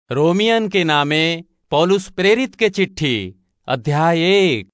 रोमियन के नामे पौलुस प्रेरित के चिट्ठी अध्याय एक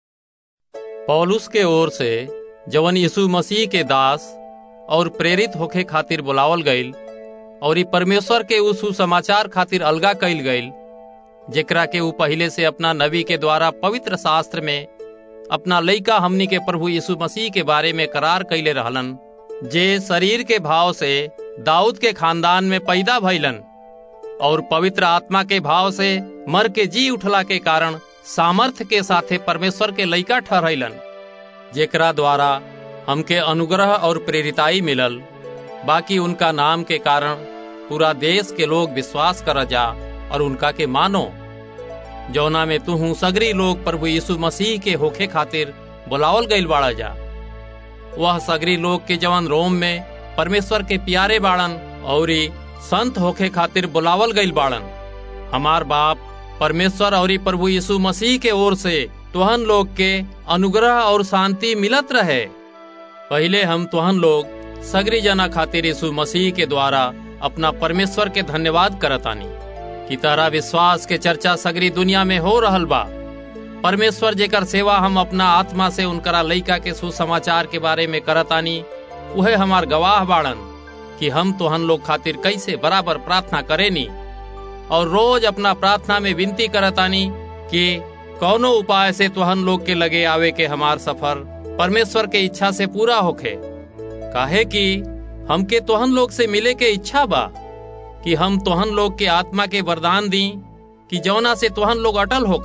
पौलुस के ओर से जवन यीशु मसीह के दास और प्रेरित होखे खातिर बुलावल गईल और ई परमेश्वर के उ सुसमाचार खातिर अलगा कईल गईल जेकरा के उ पहिले से अपना नबी के द्वारा पवित्र शास्त्र में अपना लइका हमनी के प्रभु यीशु मसीह के बारे में करार कइले रहलन जे शरीर के भाव से दाऊद के खानदान में पैदा भइलन और पवित्र आत्मा के भाव से मर के जी उठला के कारण सामर्थ्य के साथे परमेश्वर के लइका ठहरैलन जेकरा द्वारा हमके अनुग्रह और प्रेरिताई मिलल बाकी उनका नाम के कारण पूरा देश के लोग विश्वास कर जा और उनका के मानो जौना में तुहू सगरी लोग प्रभु यीशु मसीह के होखे खातिर बुलावल गईल बाड़ा जा वह सगरी लोग के जवन रोम में परमेश्वर के प्यारे बाड़न और संत होखे खातिर बुलावल गईल बाड़न हमार बाप परमेश्वर और प्रभु यीशु मसीह के ओर से तुहन लोग के अनुग्रह और शांति मिलत रहे पहले हम तुहन लोग सगरी जना खातिर यीशु मसीह के द्वारा अपना परमेश्वर के धन्यवाद करतानी कि तारा विश्वास के चर्चा सगरी दुनिया में हो रहल बा परमेश्वर जेकर सेवा हम अपना आत्मा से उनकरा लइका के सुसमाचार के बारे में करतानी उहे हमार गवाह बाड़न कि हम तोहन लोग खातिर कैसे बराबर प्रार्थना करेनी और रोज अपना प्रार्थना में विनती करतानी कि कौनो उपाय से तोहन लोग के लगे आवे के हमार सफर परमेश्वर के इच्छा से पूरा होखे काहे कि हमके तोहन लोग से मिले के इच्छा बा कि हम तोहन लोग के आत्मा के वरदान दी कि जौना से तोहन लोग अटल होख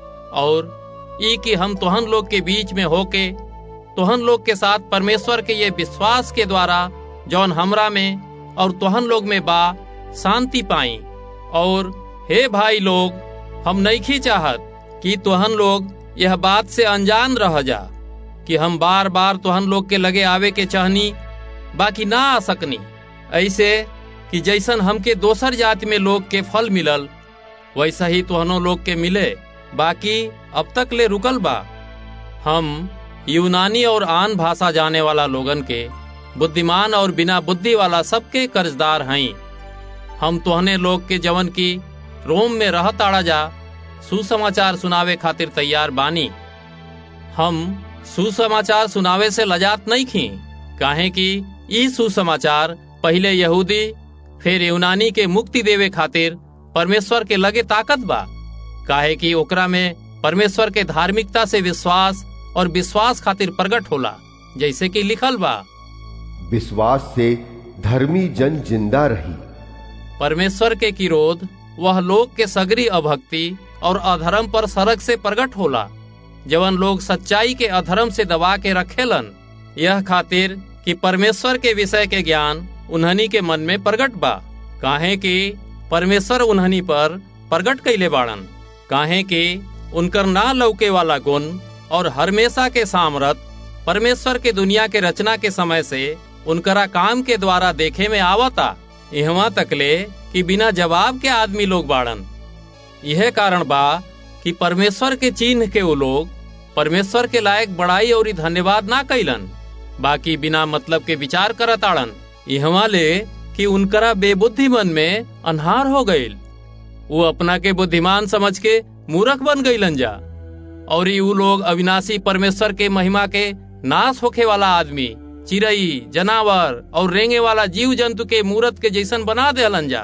और ई कि हम तोहन लोग के बीच में होके तोहन लोग के साथ परमेश्वर के ये विश्वास के द्वारा जौन हमरा में और तोहन लोग में बा शांति पाई और हे भाई लोग हम नईखी चाहत कि तोहन लोग यह बात से अनजान रह जा कि हम बार बार तोहन लोग के लगे आवे के चाहनी बाकी ना आ सकनी ऐसे कि जैसन हमके दोसर जाति में लोग के फल मिलल वैसा ही तोहनो लोग के मिले बाकी अब तक ले रुकल बा हम यूनानी और आन भाषा जाने वाला लोगन के बुद्धिमान और बिना बुद्धि वाला सबके कर्जदार हई हम तोहने लोग के जवन की रोम में रहताड़ा जा सुसमाचार सुनावे खातिर तैयार बानी हम सुसमाचार सुनावे से लजात नहीं खी काहे कि ई सुसमाचार पहले यहूदी फिर यूनानी के मुक्ति देवे खातिर परमेश्वर के लगे ताकत बा काहे कि ओकरा में परमेश्वर के धार्मिकता से विश्वास और विश्वास खातिर प्रकट होला जैसे कि लिखल बा विश्वास से धर्मी जन जिंदा रही परमेश्वर के किरोध वह लोग के सगरी अभक्ति और अधर्म पर सड़क से प्रकट होला जवन लोग सच्चाई के अधर्म से दबा के रखेलन यह खातिर कि परमेश्वर के विषय के ज्ञान उन्हनी के मन में प्रकट बा काहे कि परमेश्वर उन्हनी पर प्रकट कैले बाड़न काहे कि उनकर ना लौके वाला गुण और हमेशा के सामरत परमेश्वर के दुनिया के रचना के समय से उनकरा काम के द्वारा देखे में आवता यहाँ तकले कि बिना जवाब के आदमी लोग बाड़न यह कारण बा कि परमेश्वर के चिन्ह के वो लोग परमेश्वर के लायक बड़ाई और धन्यवाद ना कैलन बाकी बिना मतलब के विचार करत आड़न यहाँ ले कि उनकरा बेबुद्धि मन में अनहार हो गईल वो अपना के बुद्धिमान समझ के मूर्ख बन गईलन जा और ऊ लोग अविनाशी परमेश्वर के महिमा के नाश होखे वाला आदमी चिड़ई जनावर और रेंगे वाला जीव जंतु के मूर्त के जैसन बना देलन जा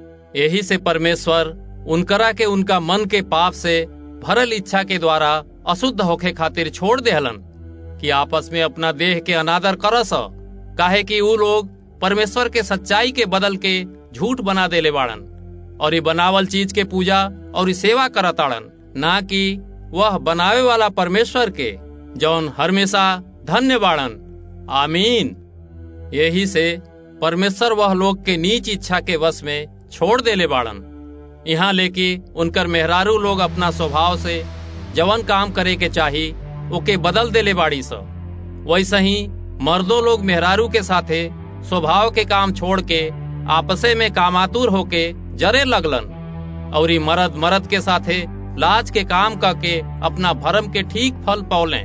यही से परमेश्वर उनकरा के उनका मन के पाप से भरल इच्छा के द्वारा अशुद्ध होखे खातिर छोड़ देहलन कि आपस में अपना देह के अनादर करस काहे कि ऊ लोग परमेश्वर के सच्चाई के बदल के झूठ बना देले बाड़न और ये बनावल चीज के पूजा और ये सेवा करताड़न ना कि वह बनावे वाला परमेश्वर के जौन हमेशा धन्य बाड़न आमीन यही से परमेश्वर वह लोग के नीच इच्छा के वश में छोड़ देले बाड़न यहाँ लेके उनकर मेहरारू लोग अपना स्वभाव से जवन काम करे के चाही ओके बदल देले बाड़ी स वैसे ही मर्दों लोग मेहरारू के साथे स्वभाव के काम छोड़ के आपसे में कामातुर होके जरे लगलन और मर्द मर्द के साथे लाज के काम करके अपना भरम के ठीक फल पौले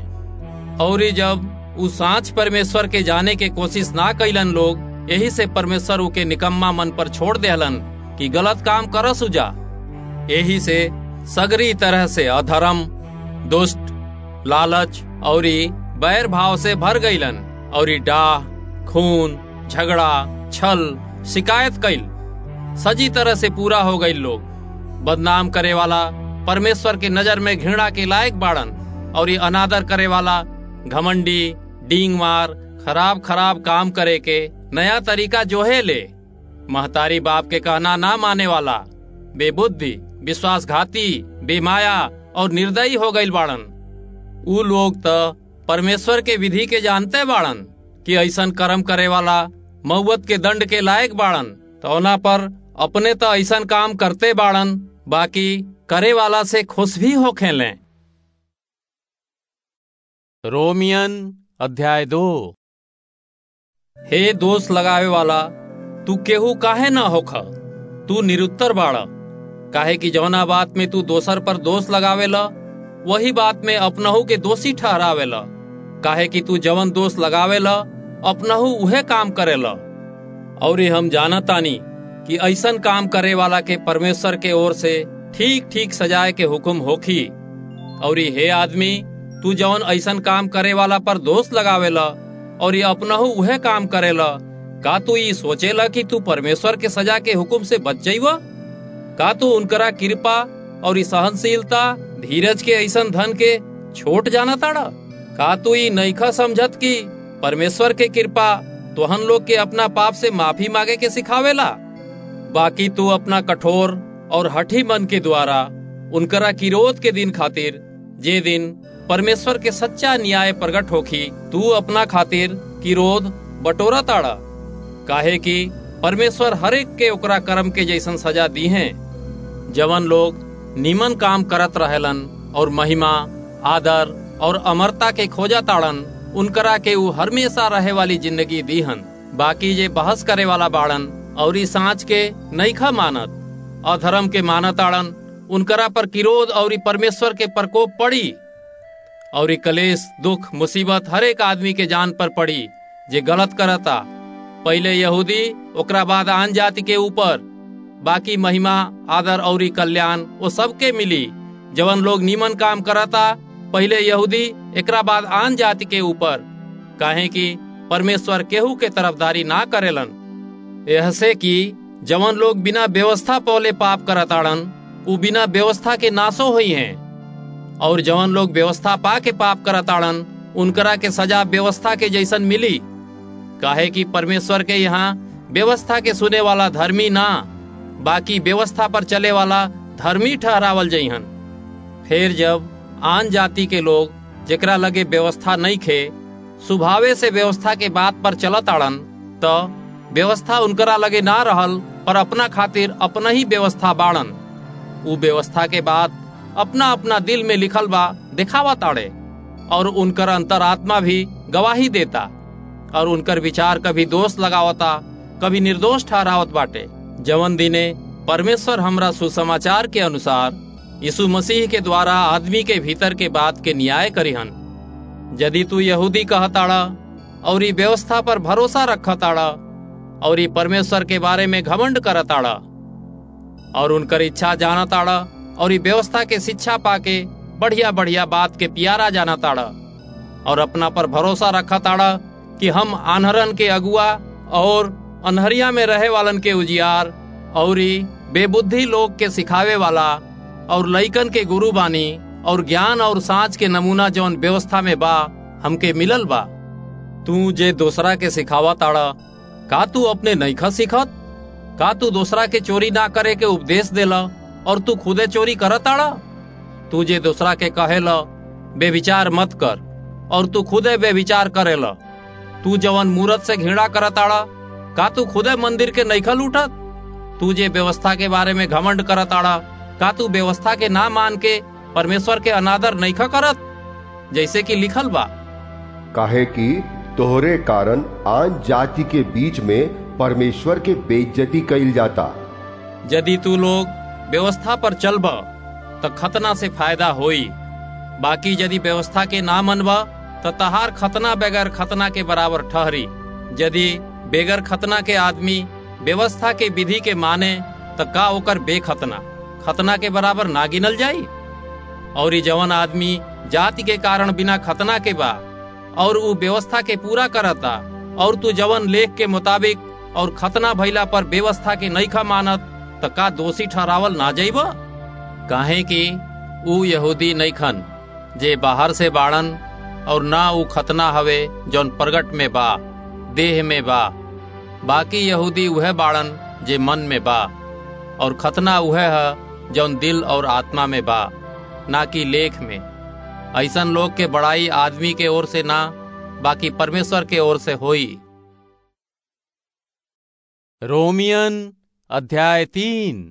और जब उ सांच परमेश्वर के जाने के कोशिश ना कैलन लोग यही से परमेश्वर के निकम्मा मन पर छोड़ देहलन कि गलत काम कर सुजा यही से सगरी तरह से अधर्म दुष्ट लालच और बैर भाव से भर गईलन और डाह खून झगड़ा छल शिकायत कैल सजी तरह से पूरा हो गई लोग बदनाम करे वाला परमेश्वर के नजर में घृणा के लायक बाड़न और ये अनादर करे वाला घमंडी डींग मार खराब खराब काम करे के नया तरीका जोहे ले महतारी बाप के कहना ना माने वाला बेबुद्धि विश्वासघाती बेमाया और निर्दयी हो गई बाड़न उ लोग तो परमेश्वर के विधि के जानते बाड़न कि ऐसन कर्म करे वाला मऊत के दंड के लायक बाड़न तो ओना पर अपने तो ऐसन काम करते बाड़न बाकी करे वाला से खुश भी हो खेलें रोमियन अध्याय दो हे दोष लगावे वाला तू केहू काहे ना होख तू निरुत्तर बाड़ काहे कि जौना बात में तू दोसर पर दोष लगावेला वही बात में अपनहू के दोषी ठहरावेला काहे कि तू जवन दोष लगावेला अपनहू उहे काम करेला और हम जानतानी कि ऐसन काम करे वाला के परमेश्वर के ओर से ठीक ठीक सजाए के हुक्म होखी और हे आदमी तू जवन ऐसन काम करे वाला पर दोष लगावेला और ये अपनहू उहे काम करेला का तू ये सोचेला कि तू परमेश्वर के सजा के हुक्म से बच जाइवा का तू उनकरा कृपा और सहनशीलता धीरज के ऐसन धन के छोट जाना ताड़ा का तू ये नईखा समझत कि परमेश्वर के कृपा तोहन लोग के अपना पाप से माफी मांगे के सिखावेला बाकी तू अपना कठोर और हठी मन के द्वारा उनकरा किरोध के दिन खातिर जे दिन परमेश्वर के सच्चा न्याय प्रकट होखी तू अपना खातिर किरोध बटोरा ताड़ा काहे कि परमेश्वर हरेक के ओकरा कर्म के जैसन सजा दी है जवन लोग निमन काम करत रहेलन और महिमा आदर और अमरता के खोजा ताड़न उनकरा के ऊ हमेशा रहे वाली जिंदगी दीहन बाकी जे बहस करे वाला बाड़न और सांच के नईखा मानत अधर्म के मानत आड़न उनकरा पर किरोध और परमेश्वर के प्रकोप पड़ी और कलेश दुख मुसीबत हर एक आदमी के जान पर पड़ी जे गलत करता पहले यहूदी ओकरा बाद आन जाति के ऊपर बाकी महिमा आदर और कल्याण वो सबके मिली जवन लोग नीमन काम करता पहले यहूदी एकरा बाद आन जाति के ऊपर काहे कि परमेश्वर केहू के तरफदारी ना करेलन यह से कि जवन लोग बिना व्यवस्था पौले पाप करताड़न उ बिना व्यवस्था के नाशो हुई हैं और जवन लोग व्यवस्था पा के पाप करताड़न उनकरा के सजा व्यवस्था के जैसन मिली काहे कि परमेश्वर के यहाँ व्यवस्था के सुने वाला धर्मी ना बाकी व्यवस्था पर चले वाला धर्मी ठहरावल जइहन फिर जब आन जाति के लोग जेकरा लगे व्यवस्था नहीं खे स्वभावे से व्यवस्था के बात पर चलत आड़न तो व्यवस्था उनकरा लगे ना रहल पर अपना खातिर अपना ही व्यवस्था बाड़न उ व्यवस्था के बाद अपना अपना दिल में लिखल बा दिखावा ताड़े और उनकर अंतरात्मा भी गवाही देता और उनकर विचार कभी दोष लगावता कभी निर्दोष ठहरावत बाटे जवन दिने परमेश्वर हमरा सुसमाचार के अनुसार यीशु मसीह के द्वारा आदमी के भीतर के बात के न्याय करिहन यदि तू यहूदी कहताड़ा और ई व्यवस्था पर भरोसा रखताड़ा और ई परमेश्वर के बारे में घमंड करताड़ा और उनकर इच्छा जानताड़ा और ई व्यवस्था के शिक्षा पाके बढ़िया बढ़िया बात के प्यारा जानताड़ा और अपना पर भरोसा रखताड़ा कि हम आन्हरन के अगुआ और अनहरिया में रहे वालन के उजियार और बेबुद्धि लोग के सिखावे वाला और लइकन के गुरु बानी और ज्ञान और साँच के नमूना जौन व्यवस्था में बा हमके मिलल बा तू जे दूसरा के सिखावा ताड़ा का तू अपने नईखा सिखत का तू दूसरा के चोरी ना करे के उपदेश देला और तू खुदे चोरी करत ताड़ा तू जे दूसरा के कहेला बेविचार मत कर और तू खुदे बेविचार करेला तू जवन मूरत से घृणा करत आड़ा का तू खुदे मंदिर के नईखा लूटत तू जे व्यवस्था के बारे में घमंड करत आड़ा का तू व्यवस्था के ना मान के परमेश्वर के अनादर नईखा करत जैसे कि लिखल बा काहे कि तोहरे कारण आन जाति के बीच में परमेश्वर के बेइज्जती कइल जाता यदि तू लोग व्यवस्था पर चलब तो खतना से फायदा होई बाकी यदि व्यवस्था के ना मनबा तो तहार खतना बगैर खतना के बराबर ठहरी यदि बेगर खतना के आदमी व्यवस्था के विधि के माने त का ओकर बेखतना खतना के बराबर ना गिनल जाई और ई जवन आदमी जाति के कारण बिना खतना के बा और ऊ व्यवस्था के पूरा करता और तू जवन लेख के मुताबिक और खतना भइला पर व्यवस्था के नईखा मानत त का दोषी ठहरावल ना जाइब काहे कि ऊ यहूदी नईखन जे बाहर से बाड़न और ना ऊ खतना हवे जौन प्रगट में बा देह में बा बाकी यहूदी उहे बाड़न जे मन में बा और खतना उहे है जौन दिल और आत्मा में बा ना कि लेख में ऐसन लोग के बड़ाई आदमी के ओर से ना बाकी परमेश्वर के ओर से होई रोमियन अध्याय तीन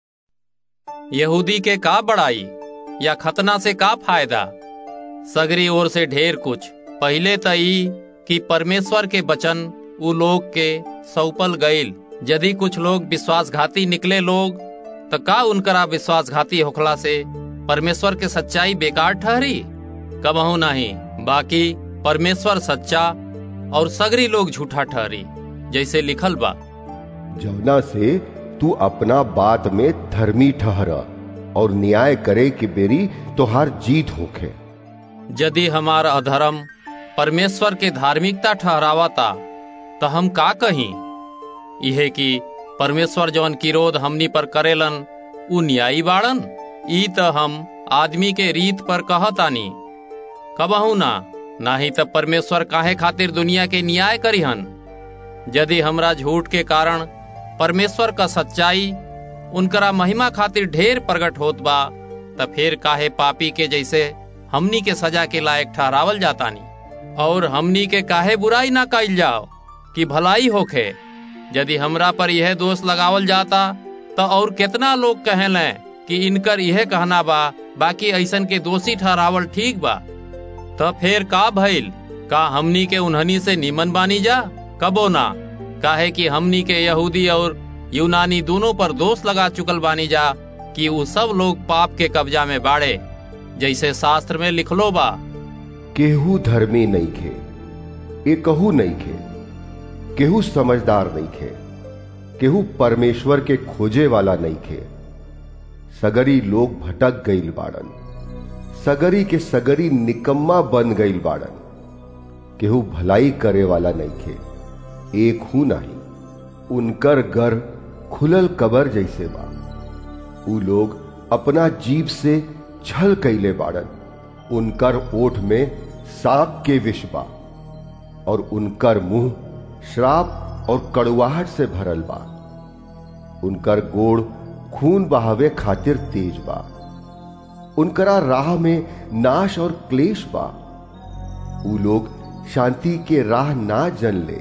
यहूदी के का बड़ाई या खतना से का फायदा सगरी ओर से ढेर कुछ पहले त ई कि परमेश्वर के वचन उ लोग के सौपल गईल यदि कुछ लोग विश्वासघाती निकले लोग त का उनकरा विश्वासघाती होखला से परमेश्वर के सच्चाई बेकार ठहरी कबहू नहीं बाकी परमेश्वर सच्चा और सगरी लोग झूठा ठहरी जैसे लिखल बा जवना से तू अपना बात में धर्मी ठहर और न्याय करे के बेरी तोहार जीत होखे यदि हमार अधर्म परमेश्वर के धार्मिकता ठहरावता तो हम का कहीं यह कि परमेश्वर जवन किरोध हमनी पर करेलन उ न्यायी बाड़न ई त हम आदमी के रीत पर कहतानी कबहू ना नाही त परमेश्वर काहे खातिर दुनिया के न्याय करिहन यदि हमरा झूठ के कारण परमेश्वर का सच्चाई उनकरा महिमा खातिर ढेर प्रकट होत बा त फिर काहे पापी के जैसे हमनी के सजा के लायक ठहरावल जातानी और हमनी के काहे बुराई ना कइल जाओ कि भलाई होखे यदि हमरा पर यह दोष लगावल जाता तो और कितना लोग कहेले कि इनकर यह कहना बा बाकी ऐसन के दोषी ठहरावल ठीक बा तो फिर का भइल का हमनी के उन्हनी से निमन बानी जा कबो ना काहे कि हमनी के यहूदी और यूनानी दोनों पर दोष लगा चुकल बानी जा कि वो सब लोग पाप के कब्जा में बाड़े जैसे शास्त्र में लिखलो बा केहू धर्मी नहीं खे एकहू नहीं खे केहू समझदार नहीं खे केहू परमेश्वर के खोजे वाला नहीं खे सगरी लोग भटक गईल बाड़न सगरी के सगरी निकम्मा बन गईल बाड़न केहू भलाई करे वाला नहीं खे एक हूं नहीं उनकर घर खुलल कबर जैसे बा उ लोग अपना जीव से छल कैले बाड़न उनकर ओठ में सांप के विष बा और उनकर मुंह श्राप और कड़ुआहट से भरल बा उनकर गोड़ खून बहावे खातिर तेज बा उनकरा राह में नाश और क्लेश बा उ लोग शांति के राह ना जन ले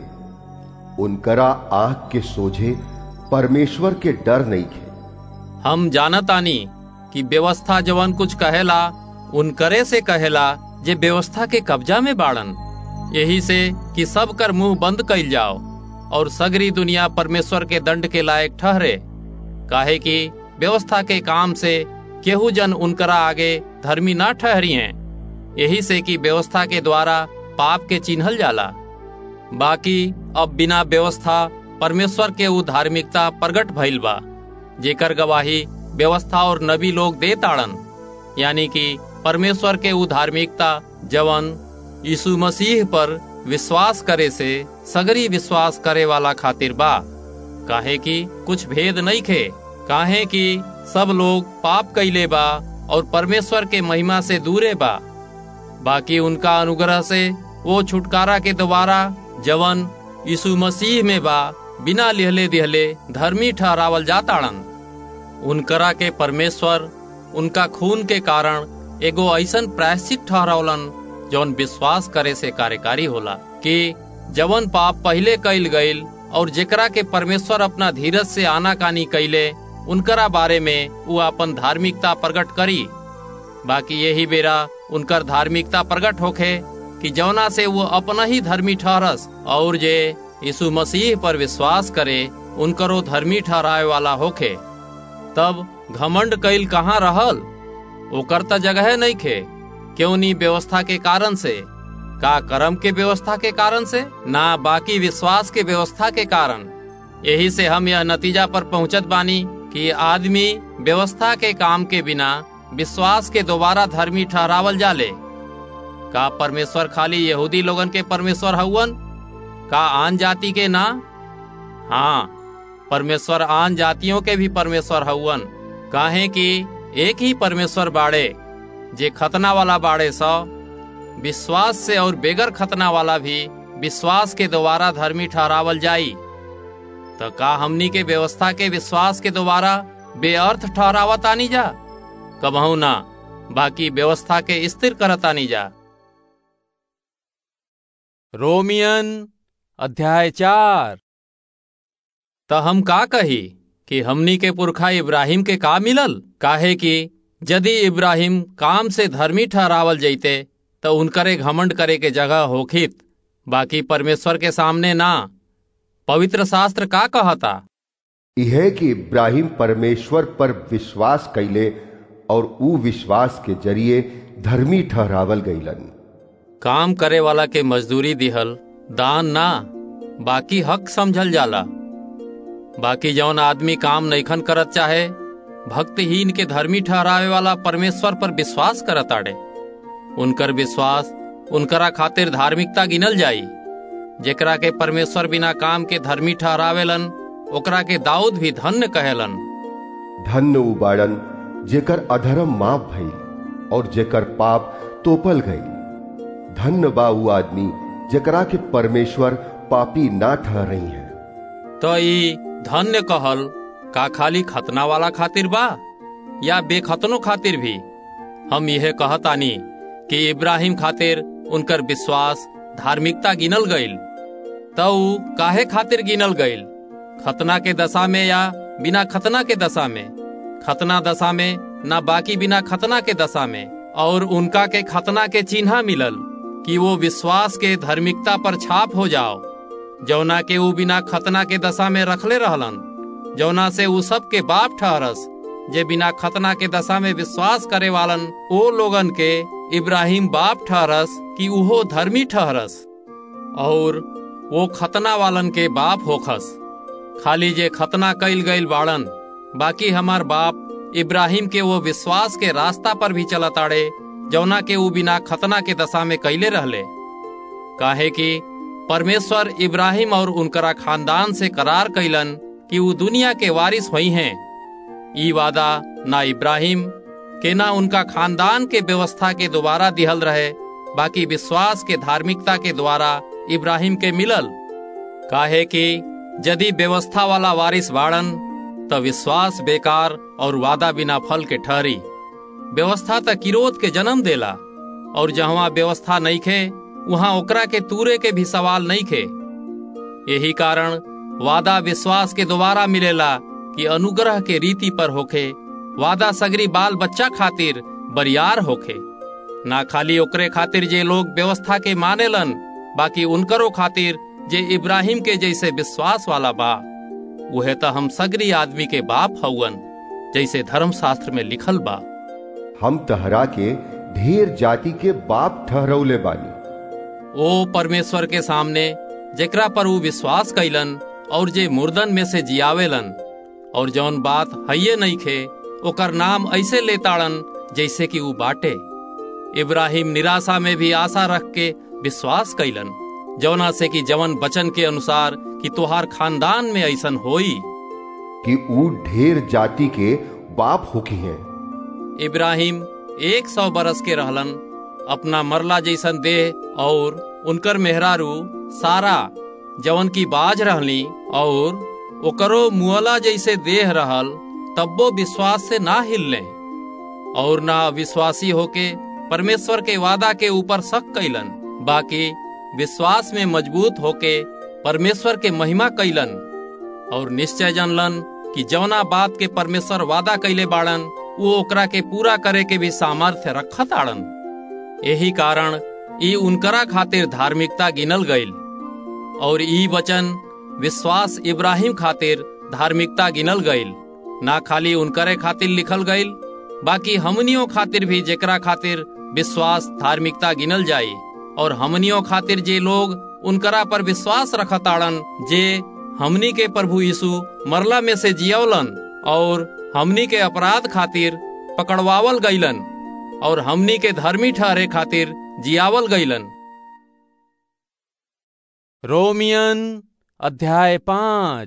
उनकरा आंख के सोझे परमेश्वर के डर नहीं खे हम जानतानी कि व्यवस्था जवन कुछ कहेला उनकरे से कहेला जे व्यवस्था के कब्जा में बाड़न यही से कि सब कर मुंह बंद कइल जाओ और सगरी दुनिया परमेश्वर के दंड के लायक ठहरे काहे कि व्यवस्था के काम से केहू जन उनकरा आगे धर्मी ना ठहरी हैं यही से कि व्यवस्था के द्वारा पाप के चिन्हल जाला बाकी अब बिना व्यवस्था परमेश्वर के उ धार्मिकता प्रगट भइल बा जेकर गवाही व्यवस्था और नबी लोग दे ताड़न यानी कि परमेश्वर के उ धार्मिकता जवन यीशु मसीह पर विश्वास करे से सगरी विश्वास करे वाला खातिर बा काहे कि कुछ भेद नहीं खे काहे कि सब लोग पाप कैले बा और परमेश्वर के महिमा से दूरे बा बाकी उनका अनुग्रह से वो छुटकारा के द्वारा जवन यीशु मसीह में बा बिना लिहले दिहले धर्मी ठहरावल जाताड़न उनकरा के परमेश्वर उनका खून के कारण एगो ऐसन प्रायश्चित ठहरावलन जौन विश्वास करे से कार्यकारी होला कि जवन पाप पहले कैल गईल और जेकरा के परमेश्वर अपना धीरज से आनाकानी कैले उनकरा बारे में वो अपन धार्मिकता प्रकट करी बाकी यही बेरा उनकर धार्मिकता प्रकट होखे कि जौना से वो अपना ही धर्मी ठहरस और जे यीशु मसीह पर विश्वास करे उनकरो धर्मी ठहराए वाला होखे तब घमंड कैल कहाँ रहल ओकर त जगह नहीं खे क्यों नहीं व्यवस्था के कारण से का कर्म के व्यवस्था के कारण से ना बाकी विश्वास के व्यवस्था के कारण यही से हम यह नतीजा पर पहुंचत बानी कि आदमी व्यवस्था के काम के बिना विश्वास के दोबारा धर्मी ठहरावल जाले का परमेश्वर खाली यहूदी लोगन के परमेश्वर हउवन का आन जाति के ना हाँ परमेश्वर आन जातियों के भी परमेश्वर हउवन काहे कि एक ही परमेश्वर बाड़े जे खतना वाला बाड़े सो विश्वास से और बेगर खतना वाला भी विश्वास के द्वारा धर्मी ठहरावल जाई तो का हमनी के व्यवस्था के विश्वास के द्वारा बेअर्थ ठहरावत आनी जा कबहू ना बाकी व्यवस्था के स्थिर करत आनी जा रोमियन अध्याय चार तो हम का कही कि हमनी के पुरखा इब्राहिम के का मिलल काहे कि यदि इब्राहिम काम से धर्मी ठहरावल जैते तो उनकरे घमंड करे के जगह होखित बाकी परमेश्वर के सामने ना पवित्र शास्त्र का कहता यह कि इब्राहिम परमेश्वर पर विश्वास कैले और ऊ विश्वास के जरिए धर्मी ठहरावल गईलन काम करे वाला के मजदूरी दिहल दान ना बाकी हक समझल जाला बाकी जौन आदमी काम नैखन करत चाहे भक्तहीन के धर्मी ठहरावे वाला परमेश्वर पर विश्वास करत आड़े उनकर विश्वास उनकरा खातिर धार्मिकता गिनल जाई जेकरा के परमेश्वर बिना काम के धर्मी ठहरावेलन ओकरा के दाऊद भी धन्य कहेलन धन्य उबाड़न जेकर अधर्म माफ भइल और जेकर पाप तोपल गई धन्य बा ऊ आदमी जेकरा के परमेश्वर पापी ना ठहरई है तो ई धन्य कहल का खाली खतना वाला खातिर बा या बेखतनो खातिर भी हम यह कहतानी कि इब्राहिम खातिर उनकर विश्वास धार्मिकता गिनल गईल तो ऊ काहे खातिर गिनल गईल खतना के दशा में या बिना खतना के दशा में खतना दशा में ना बाकी बिना खतना के दशा में और उनका के खतना के चिन्ह मिलल कि वो विश्वास के धार्मिकता पर छाप हो जाओ जौना के ऊ बिना खतना के दशा में रखले रहलन जौना से ऊ सब के बाप ठहरस जे बिना खतना के दशा में विश्वास करे वालन ओ लोगन के इब्राहिम बाप ठहरस कि उहो धर्मी ठहरस और वो खतना वालन के बाप होखस खाली जे खतना कईल गईल बाड़न बाकी हमार बाप इब्राहिम के वो विश्वास के रास्ता पर भी चलताड़े जौना के ऊ बिना खतना के दशा में कैले रहले काहे कि परमेश्वर इब्राहिम और उनकरा खानदान से करार कैलन कि वो दुनिया के वारिस हुई हैं ई वादा ना इब्राहिम के ना उनका खानदान के व्यवस्था के द्वारा दिहल रहे बाकी विश्वास के धार्मिकता के द्वारा इब्राहिम के मिलल काहे कि यदि व्यवस्था वाला वारिस बाड़न तो विश्वास बेकार और वादा बिना फल के ठहरी व्यवस्था तक किरोध के जन्म देला और जहाँ व्यवस्था नहीं खे वहाँ ओकरा के तूरे के भी सवाल नहीं खे यही कारण वादा विश्वास के द्वारा मिलेला कि अनुग्रह के रीति पर होखे वादा सगरी बाल बच्चा खातिर बरियार होखे ना खाली ओकरे खातिर जे लोग व्यवस्था के मानेलन बाकी उनकरो खातिर जे इब्राहिम के जैसे विश्वास वाला बा वह तो हम सगरी आदमी के बाप हउवन जैसे धर्म शास्त्र में लिखल बा हम तहरा के ढेर जाति के बाप ठहरौले बानी ओ परमेश्वर के सामने जेकरा पर वो विश्वास कैलन और जे मुर्दन में से जियावेलन और जौन बात हइये नहीं खे ओकर नाम ऐसे लेताड़न जैसे कि ऊ बाटे इब्राहिम निराशा में भी आशा रख के विश्वास कैलन जौना से कि जवन बचन के अनुसार कि तोहार खानदान में ऐसन होई कि ऊ ढेर जाति के बाप होकी हैं इब्राहिम एक सौ बरस के रहलन अपना मरला जैसन देह और उनकर मेहरारू सारा जवन की बाज रहली और ओकरो मुअला जैसे देह रहल तब्बो विश्वास से ना हिलने और ना विश्वासी होके परमेश्वर के वादा के ऊपर शक कैलन बाकी विश्वास में मजबूत होके परमेश्वर के महिमा कैलन और निश्चय जानलन कि जौना बात के परमेश्वर वादा कैले बाड़न वो ओकरा के पूरा करे के भी सामर्थ्य रखत आड़न यही कारण ई उनकरा खातिर धार्मिकता गिनल गईल और ई वचन विश्वास इब्राहिम खातिर धार्मिकता गिनल गईल ना खाली उनकरे खातिर लिखल गईल बाकी हमनियों खातिर भी जेकरा खातिर विश्वास धार्मिकता गिनल जाई और हमनियों खातिर जे लोग उनकरा पर विश्वास रखताड़न जे हमनी के प्रभु यीशु मरला में से जियौलन और हमनी के अपराध खातिर पकड़वावल गईलन और हमनी के धर्मी ठहरे खातिर जियावल गईलन रोमियन अध्याय पाँच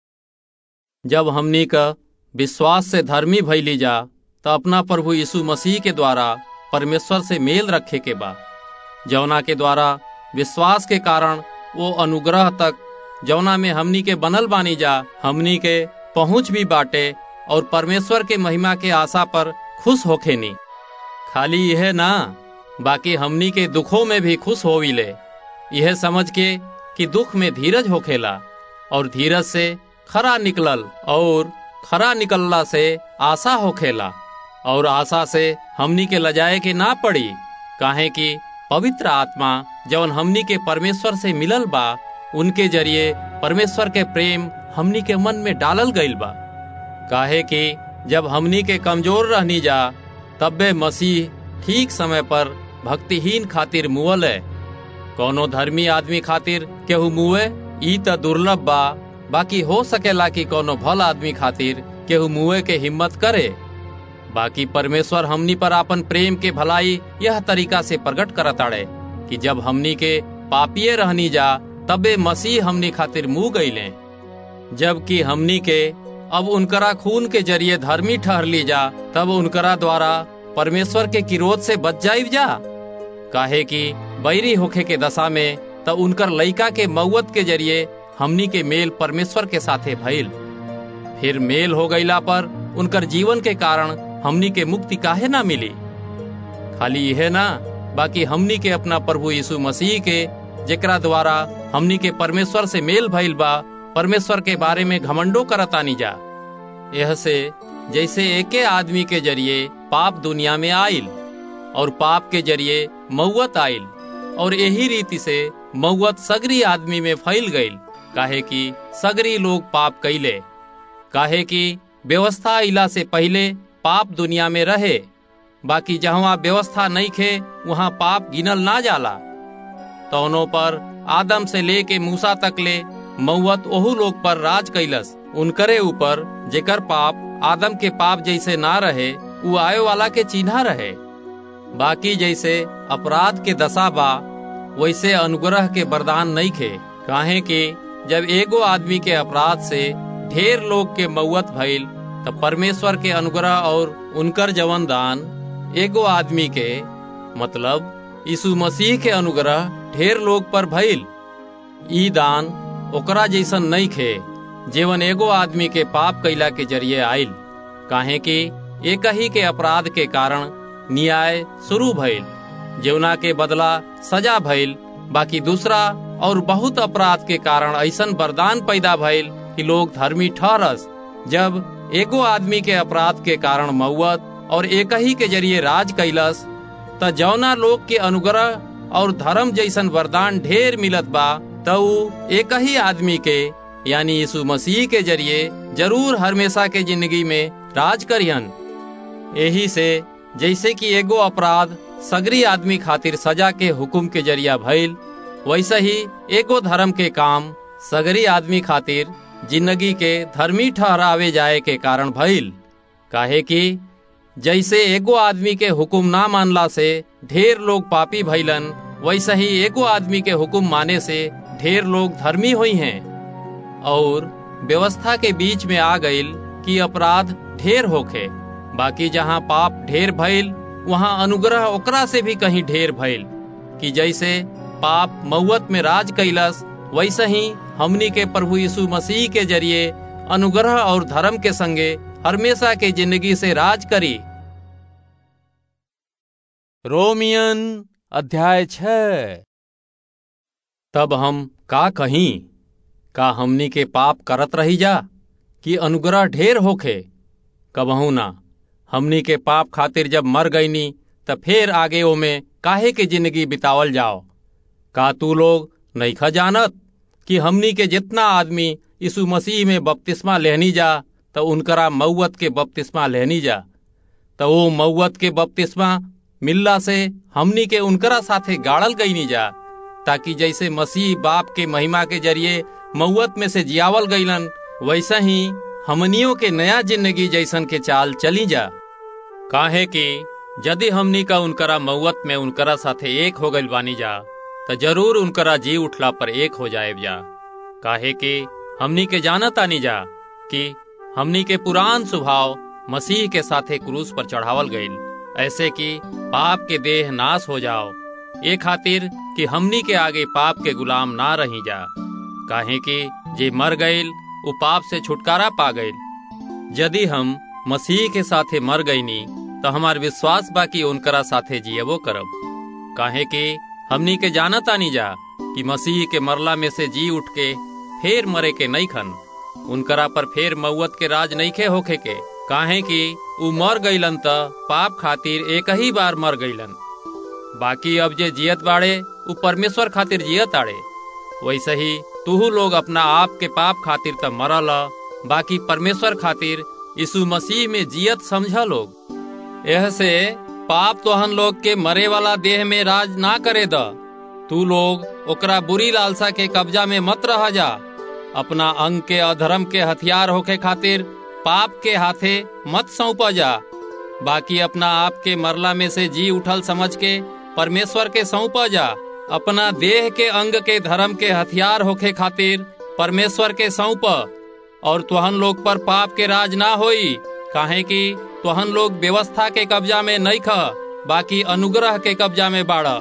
जब हमनी का विश्वास से धर्मी भैली जा तो अपना प्रभु यीशु मसीह के द्वारा परमेश्वर से मेल रखे के बा जौना के द्वारा विश्वास के कारण वो अनुग्रह तक जौना में हमनी के बनल बानी जा हमनी के पहुँच भी बाटे और परमेश्वर के महिमा के आशा पर खुश होखे नी खाली यह ना बाकी हमनी के दुखों में भी खुश होविले यह समझ के कि दुख में धीरज होखेला और धीरज से खरा निकलल और खरा निकलला से आशा होखेला और आशा से हमनी के लजाए के ना पड़ी काहे कि पवित्र आत्मा जौन हमनी के परमेश्वर से मिलल बा उनके जरिए परमेश्वर के प्रेम हमनी के मन में डालल गईल बा काहे कि जब हमनी के कमजोर रहनी जा तब्बे मसीह ठीक समय पर भक्तिहीन खातिर मुअल है कोनो धर्मी आदमी खातिर केहू मुए ई त दुर्लभ बा बाकी हो सकेला कि कोनो भल आदमी खातिर केहू मुए के हिम्मत करे बाकी परमेश्वर हमनी पर आपन प्रेम के भलाई यह तरीका से प्रकट करताड़े कि जब हमनी के पापिये रहनी जा तबे मसीह हमनी खातिर मुंह गईले जबकि हमनी के अब उनकरा खून के जरिए धर्मी ठहर ली जा तब उनकरा द्वारा परमेश्वर के किरोध से बच जाइब जा काहे कि बैरी होखे के दशा में त उनकर लइका के मौत के जरिए हमनी के मेल परमेश्वर के साथे भइल फिर मेल हो गईला पर उनकर जीवन के कारण हमनी के मुक्ति काहे ना मिली खाली यह ना बाकी हमनी के अपना प्रभु यीशु मसीह के जेकरा द्वारा हमनी के परमेश्वर से मेल भइल बा परमेश्वर के बारे में घमंडो करतानी जा यह से जैसे एके आदमी के जरिए पाप दुनिया में आइल और पाप के जरिए मौत आइल और यही रीति से मौत सगरी आदमी में फैल गईल काहे कि सगरी लोग पाप कैले काहे कि व्यवस्था इला से पहले पाप दुनिया में रहे बाकी जहाँ व्यवस्था नहीं खे वहाँ पाप गिनल ना जाला तौनों पर आदम से लेके मूसा तक ले मौत ओहू लोग पर राज कैलस उनकरे ऊपर जेकर पाप आदम के पाप जैसे ना रहे वो आए वाला के चिन्हा रहे बाकी जैसे अपराध के दशा बा वैसे अनुग्रह के वरदान नहीं खे काहे कि जब एगो आदमी के अपराध से ढेर लोग के मौत भइल तब परमेश्वर के अनुग्रह और उनकर जवन दान एगो आदमी के मतलब यीशु मसीह के अनुग्रह ढेर लोग पर भइल ई दान ओकरा जैसन नहीं खे जीवन एगो आदमी के पाप कैला के जरिए आइल काहे कि एक ही के अपराध के कारण न्याय शुरू भइल जेवना के बदला सजा भइल बाकी दूसरा और बहुत अपराध के कारण ऐसन वरदान पैदा भइल कि लोग धर्मी ठहरस जब एगो आदमी के अपराध के कारण मौत और एक ही के जरिए राज कैलस त जौना लोग के अनुग्रह और धर्म जैसन वरदान ढेर मिलत बा त एक ही आदमी के यानी यीशु मसीह के जरिए जरूर हमेशा के जिंदगी में राज करियन यही से जैसे कि एगो अपराध सगरी आदमी खातिर सजा के हुक्म के जरिया भइल वैसे ही एगो धर्म के काम सगरी आदमी खातिर जिंदगी के धर्मी ठहरावे जाए के कारण भइल काहे कि जैसे एगो आदमी के हुक्म ना मानला से ढेर लोग पापी भइलन वैसे ही एगो आदमी के हुक्म माने से ढेर लोग धर्मी हुई हैं और व्यवस्था के बीच में आ गईल कि अपराध ढेर होखे बाकी जहाँ पाप ढेर भइल वहाँ अनुग्रह ओकरा से भी कहीं ढेर भइल कि जैसे पाप मौत में राज कैलस वैसे ही हमनी के प्रभु यीशु मसीह के जरिए अनुग्रह और धर्म के संगे हमेशा के जिंदगी से राज करी रोमियन अध्याय छ तब हम का कहीं का हमनी के पाप करत रही जा कि अनुग्रह ढेर होखे कबहू ना हमनी के पाप खातिर जब मर गईनी त फिर आगे ओमे काहे के जिंदगी बितावल जाओ का तू लोग नईखा जानत कि हमनी के जितना आदमी यीशु मसीह में बपतिस्मा लेहनी जा तो उनकरा मौत के बपतिस्मा लेहनी जा तो वो मौत के बपतिस्मा मिलला से हमनी के उनकरा साथे गाड़ल गईनी जा ताकि जैसे मसीह बाप के महिमा के जरिए मौत में से जियावल गईलन वैसे ही हमनियों के नया जिंदगी जैसन के चाल चली जा काहे कि यदि हमनी का उनकरा मौत में उनकरा साथे एक हो गइल बानी जा तो जरूर उनकरा जी उठला पर एक हो जाए जा काहे कि हमनी के जानत आनी जा कि हमनी के पुरान स्वभाव मसीह के साथे क्रूस पर चढ़ावल गईल ऐसे कि पाप के देह नाश हो जाओ ये खातिर कि हमनी के आगे पाप के गुलाम ना रही जा काहे कि जे मर गईल उ पाप से छुटकारा पा गईल यदि हम मसीह के साथे मर गईनी तो हमार विश्वास बा कि उनकरा साथे जियबो करब काहे कि हमनी के जानत आनी जा कि मसीह के मरला में से जी उठ के फेर मरे के नहीं खन उनकरा पर फेर मौत के राज नईखे होखे के काहे कि उ मर गईलन त पाप खातिर एक ही बार मर गईलन बाकी अब जे जियत बाड़े उ परमेश्वर खातिर जियत आड़े वैसे ही तुहू लोग अपना आप के पाप खातिर त मरल बाकी परमेश्वर खातिर यीशु मसीह में जियत समझ लोग यह से पाप तोहन लोग के मरे वाला देह में राज ना करे द तू लोग ओकरा बुरी लालसा के कब्जा में मत रह जा अपना अंग के अधर्म के हथियार होके खातिर पाप के हाथे मत सौंप जा बाकी अपना आप के मरला में से जी उठल समझ के परमेश्वर के सौंप जा अपना देह के अंग के धर्म के हथियार होके खातिर परमेश्वर के सौंप और तुहन लोग पर पाप के राज ना होई काहे कि तुहन लोग व्यवस्था के कब्जा में नहीं ख बाकी अनुग्रह के कब्जा में बाड़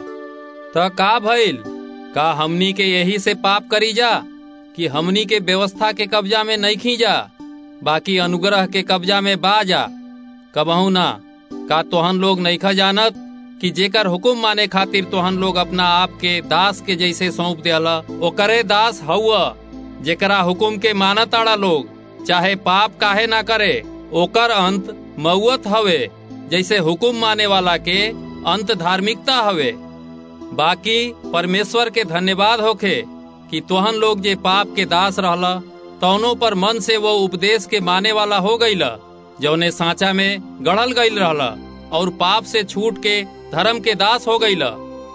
त का भइल का हमनी के यही से पाप करी जा कि हमनी के व्यवस्था के कब्जा में नहीं खी जा बाकी अनुग्रह के कब्जा में बा जा कबहू ना का तोहन लोग नहीं खा जानत कि जेकर हुकुम माने खातिर तोहन लोग अपना आप के दास के जैसे सौंप दियाला ओकरे दास हउआ जेकरा हुकुम के मानत आड़ा लोग चाहे पाप काहे ना करे ओकर अंत मौत हवे जैसे हुकुम माने वाला के अंत धार्मिकता हवे बाकी परमेश्वर के धन्यवाद होखे कि तोहन लोग जे पाप के दास रहला तौनों पर मन से वो उपदेश के माने वाला हो गईला जौने सांचा में गढ़ल गईल रहला और पाप से छूट के धर्म के दास हो गईला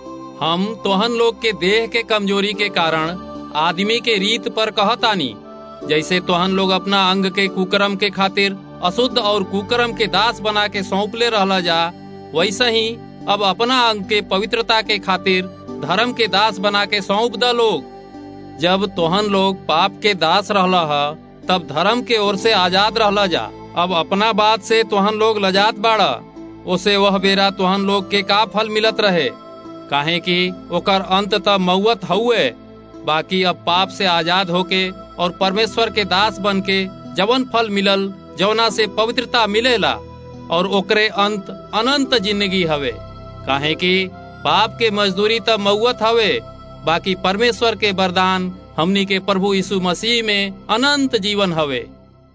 हम तोहन लोग के देह के कमजोरी के कारण आदमी के रीत पर कहतानी जैसे तोहन लोग अपना अंग के कुकरम के खातिर अशुद्ध और कुकरम के दास बना के सौंपले रहला जा वैसे ही अब अपना अंग के पवित्रता के खातिर धर्म के दास बना के सौंप द लोग जब तोहन लोग पाप के दास रहला हा तब धर्म के ओर से आजाद रहला जा अब अपना बात से तोहन लोग लजात बाड़ा उसे वह बेरा तोहन लोग के का फल मिलत रहे काहे कि ओकर अंत तब मौत हुए बाकी अब पाप से आजाद होके और परमेश्वर के दास बन के जवन फल मिलल जवना से पवित्रता मिलेला और ओकरे अंत अनंत जिंदगी हवे काहे कि पाप के मजदूरी तब मौत हवे बाकी परमेश्वर के वरदान हमनी के प्रभु यीशु मसीह में अनंत जीवन हवे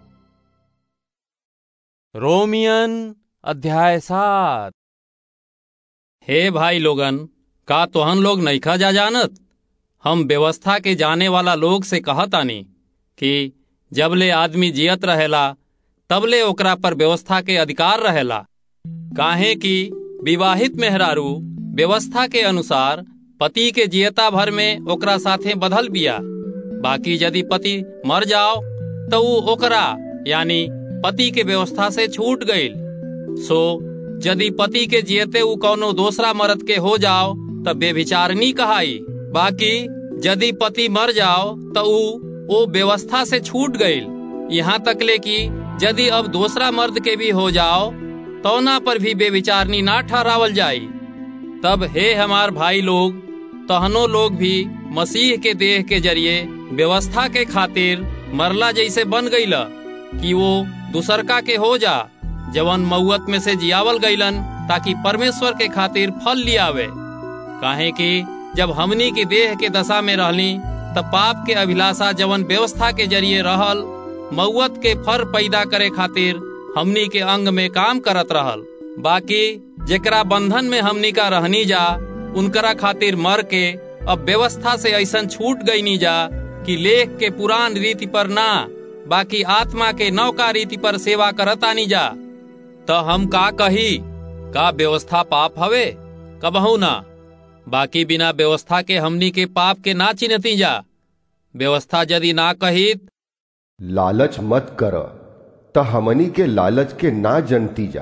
रोमियन अध्याय सात हे भाई लोगन का तोहन लोग नईखा जा जानत हम व्यवस्था के जाने वाला लोग से कहतानी कि जबले आदमी जियत रहेला तबले ओकरा पर व्यवस्था के अधिकार रहेला काहे कि विवाहित मेहरारू व्यवस्था के अनुसार पति के जियता भर में ओकरा साथे बधल बिया बाकी यदि पति मर जाओ तो ऊ ओकरा यानी पति के व्यवस्था से छूट गईल सो यदि पति के जियते ऊ कौनो दूसरा मर्द के हो जाओ तब बेविचारनी कहाई बाकी यदि पति मर जाओ तो ऊ वो व्यवस्था से छूट गईल यहाँ तक ले कि यदि अब दूसरा मर्द के भी हो जाओ तो ना पर भी बेविचारनी ना ठहरावल जाई तब हे हमार भाई लोग तहनो लोग भी मसीह के देह के जरिए व्यवस्था के खातिर मरला जैसे बन गईला कि वो दूसरका के हो जा जवन मऊत में से जियावल गईलन ताकि परमेश्वर के खातिर फल लियावे काहे कि जब हमनी की देह के दशा में रहली तब पाप के अभिलाषा जवन व्यवस्था के जरिए रहल मऊत के फर पैदा करे खातिर हमनी के अंग में काम करत रहल बाकी जेकरा बंधन में हमनी का रहनी जा उनकरा खातिर मर के अब व्यवस्था से ऐसा छूट गई नी जा कि लेख के पुरान रीति पर ना बाकी आत्मा के नौका रीति पर सेवा करतानी जा तो हम का कही का व्यवस्था पाप हवे कबहू ना बाकी बिना व्यवस्था के हमनी के पाप के ना चिन्हती जा व्यवस्था यदि ना कहित लालच मत कर त हमनी के लालच के ना जनती जा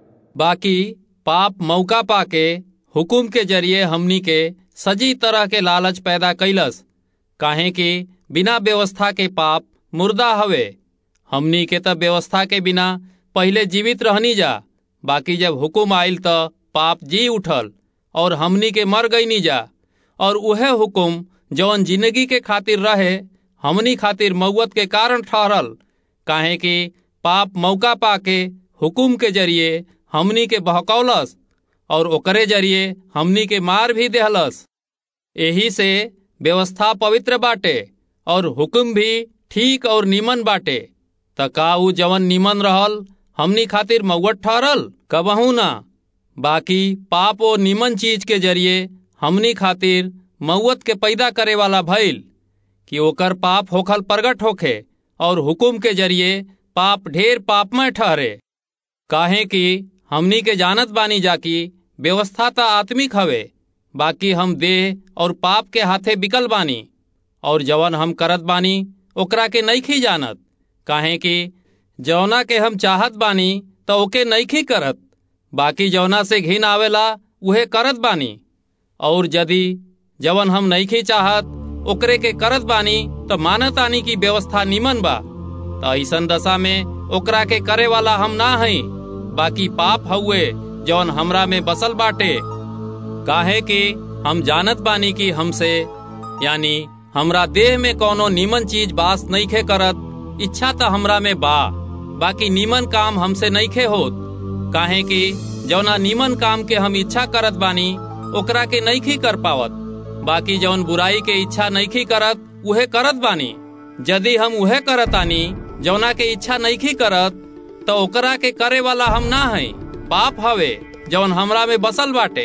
बाकी पाप मौका पाके हुकुम के जरिए हमनी के सजी तरह के लालच पैदा कैलस काहे कि बिना व्यवस्था के पाप मुर्दा हवे हमनी के त व्यवस्था के बिना पहले जीवित रहनी जा बाकी जब हुकुम आइल त पाप जी उठल और हमनी के मर गईनी जा और उहे हुकुम जौन जिंदगी के खातिर रहे हमनी खातिर मौत के कारण ठहरल काहे कि पाप मौका पाके हुकुम के जरिए हमनी के बहकौलस और ओकरे जरिए हमनी के मार भी देहलस यही से व्यवस्था पवित्र बाटे और हुक्म भी ठीक और निमन बाटे त का ऊ जवन निमन रहल हमनी खातिर मौत ठहरल कबहू ना बाकी पाप और निमन चीज के जरिए हमनी खातिर मौत के पैदा करे वाला भइल कि ओकर पाप होखल प्रगट होखे और हुकुम के जरिए पाप ढेर पापमय ठहरे काहे कि हमनी के जानत बानी जाकी व्यवस्था त आत्मिक हवे बाकी हम देह और पाप के हाथे बिकल बानी और जवन हम करत बानी ओकरा के नईखी जानत काहे कि जवना के हम चाहत बानी त ओके नईखी करत बाकी जवना से घिन आवेला उहे करत बानी और यदि जवन हम नईखी चाहत ओकरे के करत बानी त मानत आनी की व्यवस्था निमन बा त ऐसन दशा में ओकरा के करे वाला हम ना हई बाकी पाप हउए जौन हमरा में बसल बाटे काहे कि हम जानत बानी कि हमसे यानी हमरा देह में कोनो नीमन चीज बास नईखे करत इच्छा त हमरा में बा बाकी नीमन काम हमसे नईखे होत काहे कि जौना नीमन काम के हम इच्छा करत बानी ओकरा के नईखी कर पावत बाकी जौन बुराई के इच्छा नईखी करत उहे करत बानी यदि हम उहे करत आनी जौना के इच्छा नईखी करत तो ओकरा के करे वाला हम ना हई पाप हवे जौन हमरा में बसल बाटे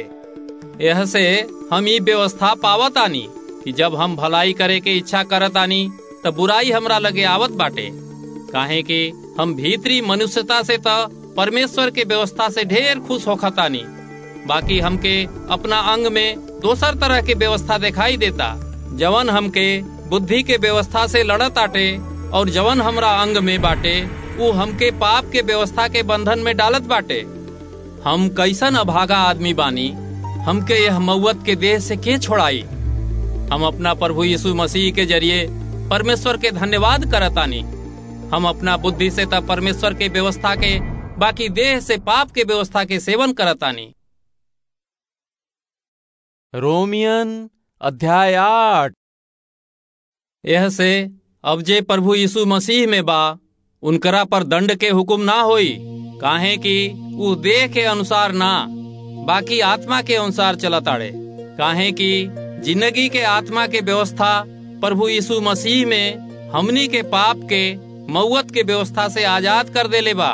यह से हम ई व्यवस्था पावत आनी कि जब हम भलाई करे के इच्छा करत आनी त बुराई हमरा लगे आवत बाटे काहे कि हम भीतरी मनुष्यता से त परमेश्वर के व्यवस्था से ढेर खुश होखत आनी बाकी हमके अपना अंग में दोसर तरह के व्यवस्था दिखाई देता जवन हमके बुद्धि के व्यवस्था से लड़त आटे और जवन हमरा अंग में बाटे वो हमके पाप के व्यवस्था के बंधन में डालत बाटे हम कैसन अभागा आदमी बानी हमके यह मौत के देह से के छोड़ाई हम अपना प्रभु यीशु मसीह के जरिए परमेश्वर के धन्यवाद करतानी हम अपना बुद्धि से तब परमेश्वर के व्यवस्था के बाकी देह से पाप के व्यवस्था के सेवन करतानी रोमियन अध्याय आठ यह से अब जे प्रभु यीशु मसीह में बा उनकरा पर दंड के हुक्म ना होई काहे कि ऊ देह के अनुसार ना बाकी आत्मा के अनुसार चलताड़े काहे कि जिंदगी के आत्मा के व्यवस्था प्रभु यीशु मसीह में हमनी के पाप के मौत के व्यवस्था से आजाद कर देले बा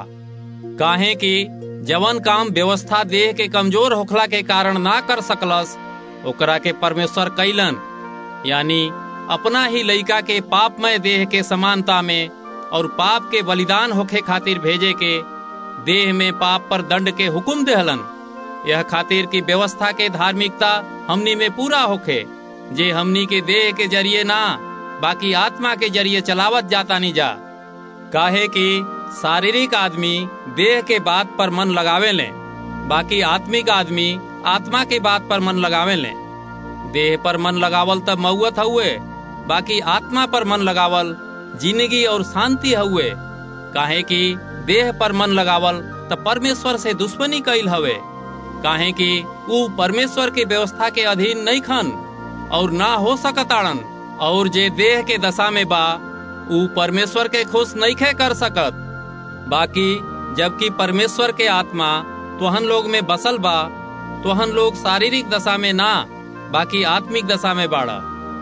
काहे कि जवन काम व्यवस्था देह के कमजोर होखला के कारण ना कर सकलस ओकरा के परमेश्वर कैलन यानी अपना ही लइका के पापमय देह के समानता में और पाप के बलिदान होखे खातिर भेजे के देह में पाप पर दंड के हुक्म देहलन यह खातिर की व्यवस्था के धार्मिकता हमनी में पूरा होखे जे हमनी के देह के जरिए ना बाकी आत्मा के जरिए चलावत जाता नहीं जा काहे कि शारीरिक आदमी देह के बात पर मन लगावे ले बाकी आत्मिक आदमी आत्मा के बात पर मन लगावे ले देह पर मन लगावल तब मऊत हुए बाकी आत्मा पर मन लगावल जिंदगी और शांति हुए काहे कि देह पर मन लगावल त परमेश्वर से दुश्मनी कैल हवे काहे कि ऊ परमेश्वर के व्यवस्था के अधीन नहीं खन और ना हो सकताड़न और जे देह के दशा में बा ऊ परमेश्वर के खुश नहीं खे कर सकत बाकी जबकि परमेश्वर के आत्मा तोहन लोग में बसल बा तोहन लोग शारीरिक दशा में ना बाकी आत्मिक दशा में बाड़ा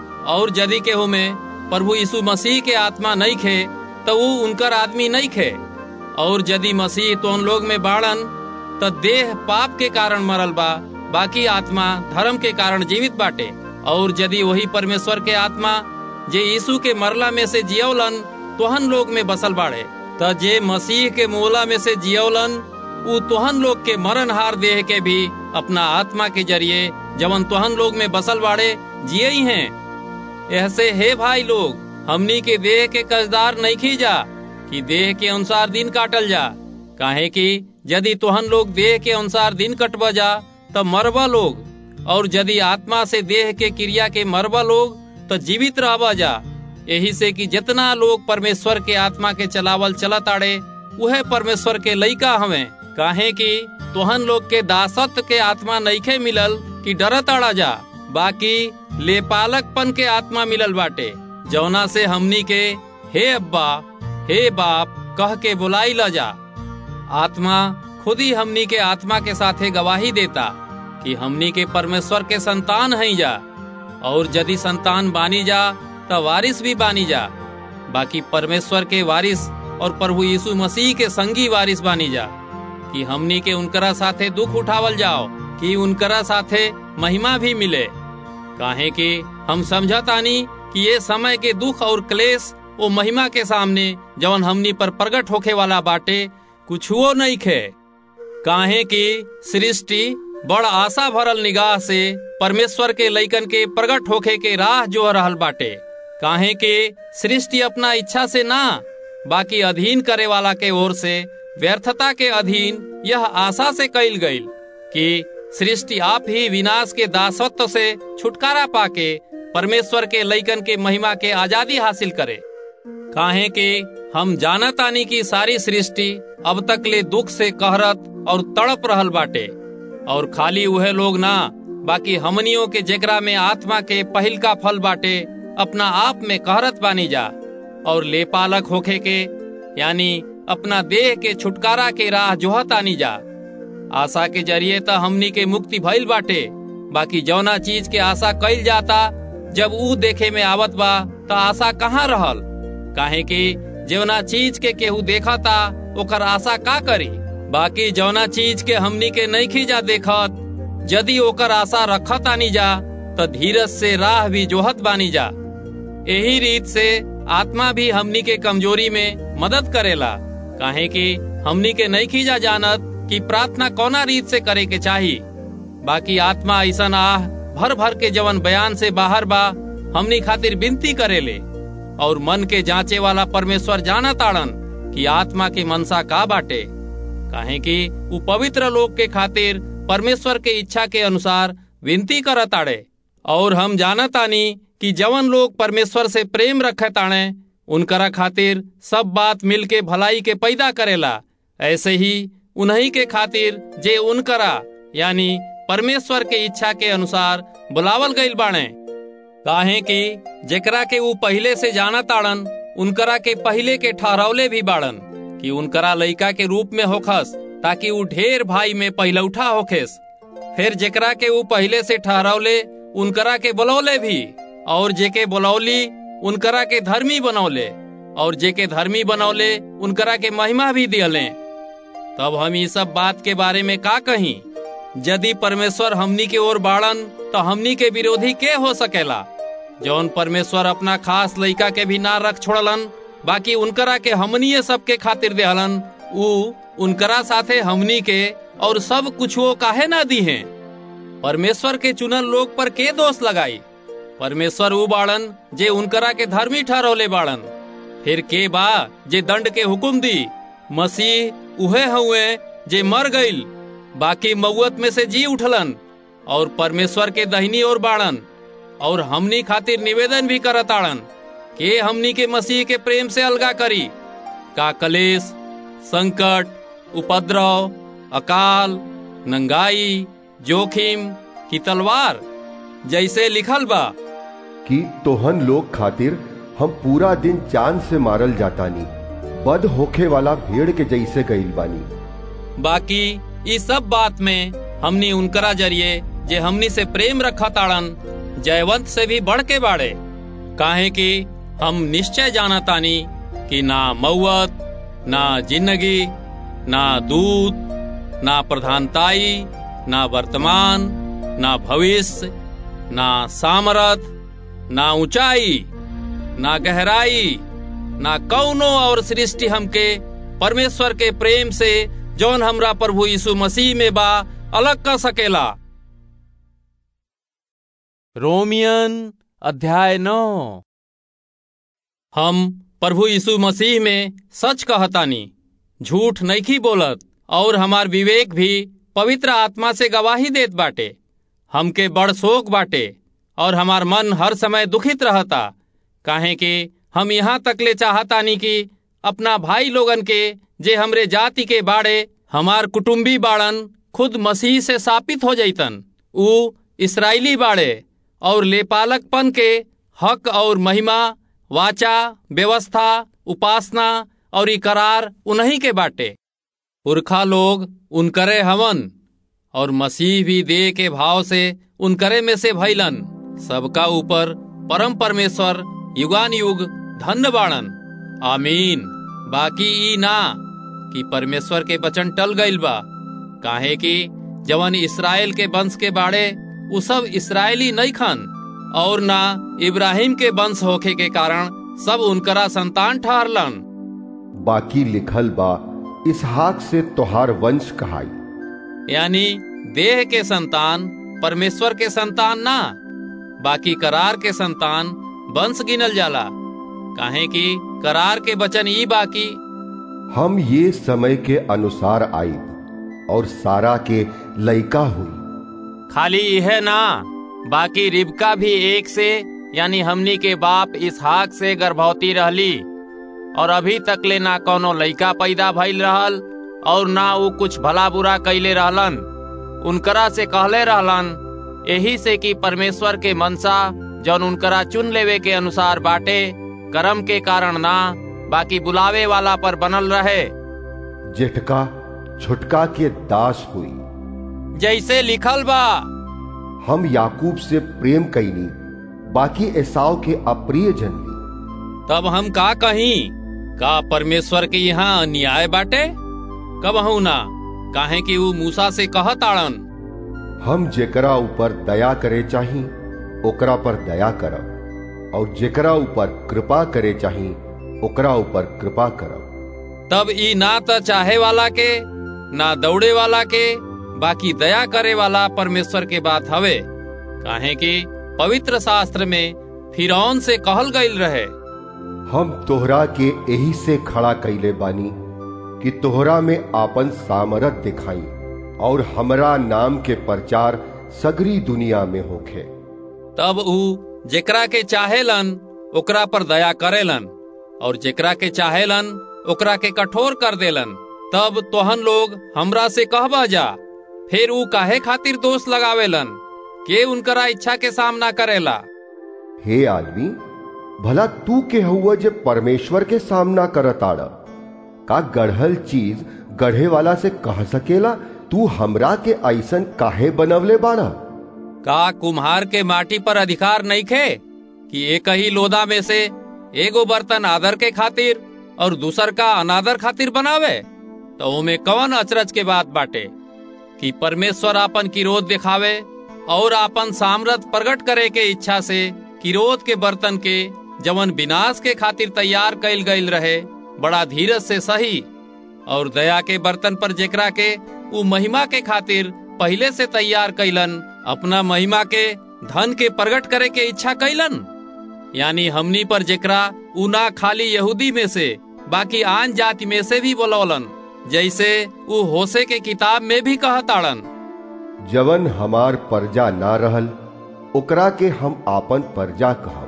और यदि केहू में प्रभु यीशु मसीह के आत्मा नहीं खे तो वो उनकर आदमी नहीं खे और यदि मसीह तो उन लोग में बाड़न तो देह पाप के कारण मरल बा बाकी आत्मा धर्म के कारण जीवित बाटे और यदि वही परमेश्वर के आत्मा जे यीशु के मरला में से जियौलन तोहन लोग में बसल बाड़े त जे मसीह के मोला में से जियौलन उ तोहन लोग के मरण हार देह के भी अपना आत्मा के जरिए जवन तोहन लोग में बसल बाड़े जिये ही हैं ऐसे हे भाई लोग हमनी के देह के कर्जदार नहीं खींचा कि देह के अनुसार दिन काटल जा काहे कि यदि तोहन लोग देह के अनुसार दिन कटब जा तब मरबा लोग और यदि आत्मा से देह के क्रिया के मरबा लोग तो जीवित रहबा जा यही से कि जितना लोग परमेश्वर के आत्मा के चलावल चलत आड़े वह परमेश्वर के लइका हवे काहे कि तोहन लोग के दासत्व के आत्मा नईखे मिलल कि डरत आड़ा जा बाकी लेपालकपन के आत्मा मिलल बाटे जौना से हमनी के हे अब्बा हे बाप कह के बुलाई ल जा आत्मा खुद ही हमनी के आत्मा के साथे गवाही देता कि हमनी के परमेश्वर के संतान हैं जा और यदि संतान बानी जा तो वारिस भी बानी जा बाकी परमेश्वर के वारिस और प्रभु यीशु मसीह के संगी वारिस बानी जा कि हमनी के उनकरा साथे दुख उठावल जाओ कि उनकरा साथे महिमा भी मिले काहे कि हम समझतानी कि ये समय के दुख और क्लेश वो महिमा के सामने जवन हमनी पर प्रकट होखे वाला बाटे कुछ वो नहीं खे काहे कि सृष्टि बड़ आशा भरल निगाह से परमेश्वर के लइकन के प्रकट होखे के राह जो रहल बाटे काहे कि सृष्टि अपना इच्छा से ना बाकी अधीन करे वाला के ओर से व्यर्थता के अधीन यह आशा से कैल गईल कि सृष्टि आप ही विनाश के दासत्व से छुटकारा पाके परमेश्वर के लइकन के महिमा के आजादी हासिल करे काहे कि हम जानतानी की सारी सृष्टि अब तक ले दुख से कहरत और तड़प रहल बाटे और खाली वह लोग ना बाकी हमनियों के जेकरा में आत्मा के पहिल का फल बाटे अपना आप में कहरत बानी जा और लेपालक होखे के यानी अपना देह के छुटकारा के राह जोहत आनी जा आशा के जरिए तो हमनी के मुक्ति भइल बाटे बाकी जौना चीज के आशा कइल जाता जब ऊ देखे में आवत बा तो आशा कहाँ रहल काहे कि जौना चीज के केहू देखा था ओकर आशा का करी बाकी जौना चीज के हमनी के नहीं खींचा देखत यदि ओकर आशा रखत आनी जा तो धीरज से राह भी जोहत बानी जा यही रीत से आत्मा भी हमनी के कमजोरी में मदद करेला काहे कि हमनी के नहीं खींचा जानत कि प्रार्थना कौना रीत से करे के चाही बाकी आत्मा ऐसा आह भर भर के जवन बयान से बाहर बा हमनी खातिर विनती करेले और मन के जांचे वाला परमेश्वर जाना ताड़न कि आत्मा के मनसा का बाटे काहे कि उ पवित्र लोग के खातिर परमेश्वर के इच्छा के अनुसार विनती करत आड़े और हम जानतानी कि जवन लोग परमेश्वर से प्रेम रखे ताणे उनकरा खातिर सब बात मिल के भलाई के पैदा करेला ऐसे ही उन्हीं के खातिर जे उनकरा यानी परमेश्वर के इच्छा के अनुसार बुलावल गईल बाणे काहे कि जेकरा के ऊ पहले से जाना ताड़न उनकरा के पहले के ठहरौले भी बाड़न कि उनकरा लइका के रूप में होखस ताकि ऊ ढेर भाई में पहलौठा होखेस फिर जेकरा के ऊ पहले से ठहरौले उनकरा के बुलौले भी और जेके बुलौली उनकरा के धर्मी बनौले और जेके धर्मी बनौले उनकरा के महिमा भी दियले तब हम ये सब बात के बारे में का कही यदि परमेश्वर हमनी के ओर बाड़न तो हमनी के विरोधी के हो सकेला जौन परमेश्वर अपना खास लइका के भी ना रख छोड़लन बाकी उनकरा के हमनी सब के खातिर देहलन ऊ उनकरा साथे हमनी के और सब कुछ वो काहे ना दी है परमेश्वर के चुनल लोग पर के दोष लगाई परमेश्वर ऊ बाड़न जे उनकरा के धर्मी ठहरौले बाड़न फिर के बा जे दंड के हुकुम दी मसीह उहे हुए जे मर गईल बाकी मऊत में से जी उठलन और परमेश्वर के दहिनी ओर बाड़न और हमनी खातिर निवेदन भी करताड़न के हमनी के मसीह के प्रेम से अलगा करी का कलेश संकट उपद्रव अकाल नंगाई जोखिम की तलवार जैसे लिखल बा कि तोहन लोग खातिर हम पूरा दिन चांद से मारल जातानी बद होखे वाला भेड़ के जैसे गईल बानी बाकी इस सब बात में हमनी उनकरा जरिए जे हमनी से प्रेम रखा ताड़न जयवंत से भी बढ़ के बाड़े काहे कि हम निश्चय जानतानी कि ना मऊत ना जिंदगी ना दूत ना प्रधानताई ना वर्तमान ना भविष्य ना सामरथ ना ऊंचाई ना गहराई ना कौनो और सृष्टि हमके परमेश्वर के प्रेम से जौन हमरा प्रभु यीशु मसीह में बा अलग कर सकेला रोमियन अध्याय नौ हम प्रभु यीशु मसीह में सच कहतानी झूठ नईखी बोलत और हमार विवेक भी पवित्र आत्मा से गवाही देत बाटे हमके बड़ शोक बाटे और हमार मन हर समय दुखित रहता काहे कि हम यहाँ तक ले चाहतानी कि अपना भाई लोगन के जे हमरे जाति के बाड़े हमार कुटुम्बी बाड़न खुद मसीह से सापित हो जैतन ऊ इसराइली बाड़े और लेपालकपन के हक और महिमा वाचा व्यवस्था उपासना और करार उन्हीं के बाटे पुरखा लोग उनकरे हवन और मसीह भी देह के भाव से उनकरे में से भैलन सबका ऊपर परम परमेश्वर युगान युग धन्य बाणन आमीन बाकी ई ना कि परमेश्वर के वचन टल गईल बा काहे कि जवन इसराइल के वंश के बाड़े उ सब इसराइली नहीं खन और ना इब्राहिम के वंश होखे के कारण सब उनकरा संतान ठहरलन बाकी लिखल बा इसहाक से तोहार वंश कहाई यानी देह के संतान परमेश्वर के संतान ना बाकी करार के संतान वंश गिनल जाला काहे कि करार के वचन ई बाकी हम ये समय के अनुसार आई और सारा के लइका हुई खाली यह ना बाकी रिबका भी एक से यानी हमनी के बाप इसहाक से गर्भवती रहली और अभी तक ले ना कोनो लइका पैदा भइल रहल और ना वो कुछ भला बुरा कैले रहलन उनकरा से कहले रहलन यही से कि परमेश्वर के मनसा जौन उनकरा चुन लेवे के अनुसार बाटे कर्म के कारण ना बाकी बुलावे वाला पर बनल रहे जेठका छुटका के दास हुई जैसे लिखल बा हम याकूब से प्रेम कैनी बाकी एसाव के अप्रिय जनली तब हम का कहीं का परमेश्वर के यहाँ अन्याय बाटे कब हूं ना काहे कि वो मूसा से कहत आड़न हम जेकरा ऊपर दया करे चाही ओकरा पर दया करब और जेकरा ऊपर कृपा करे चाही ओकरा ऊपर कृपा करब तब ई ना त चाहे वाला के ना दौड़े वाला के बाकी दया करे वाला परमेश्वर के बात हवे काहे कि पवित्र शास्त्र में फिरौन से कहल गईल रहे हम तोहरा के यही से खड़ा कैले बानी कि तोहरा में आपन सामरथ दिखाई और हमरा नाम के प्रचार सगरी दुनिया में होखे तब ऊ जेकरा के चाहेलन ओकरा पर दया करेलन और जेकरा के चाहेलन ओकरा के कठोर कर देलन तब तोहन लोग हमरा से कहबा जा फिर ऊ काहे खातिर दोष लगावेलन के उनकरा इच्छा के सामना करेला हे आदमी भला तू के हुआ जे परमेश्वर के सामना करताड़ का गढ़ल चीज गढ़े वाला से कह सकेला तू हमरा के ऐसन काहे बनवले बाड़ा का कुम्हार के माटी पर अधिकार नहीं खे कि एक ही लोदा में से एगो बर्तन आदर के खातिर और दूसर का अनादर खातिर बनावे तो ओमे कवन अचरज के बात बाटे कि परमेश्वर आपन किरोध दिखावे और आपन सामर्थ प्रकट करे के इच्छा से किरोध के बर्तन के जवन विनाश के खातिर तैयार कैल गईल रहे बड़ा धीरज से सही और दया के बर्तन पर जेकरा के उ महिमा के खातिर पहले से तैयार कैलन अपना महिमा के धन के प्रकट करे के इच्छा कैलन यानी हमनी पर जेकरा उ ना खाली यहूदी में से बाकी आन जाति में से भी बोलौलन जैसे उ होसे के किताब में भी कहताड़न जवन हमार परजा ना रहल ओकरा के हम आपन परजा कहब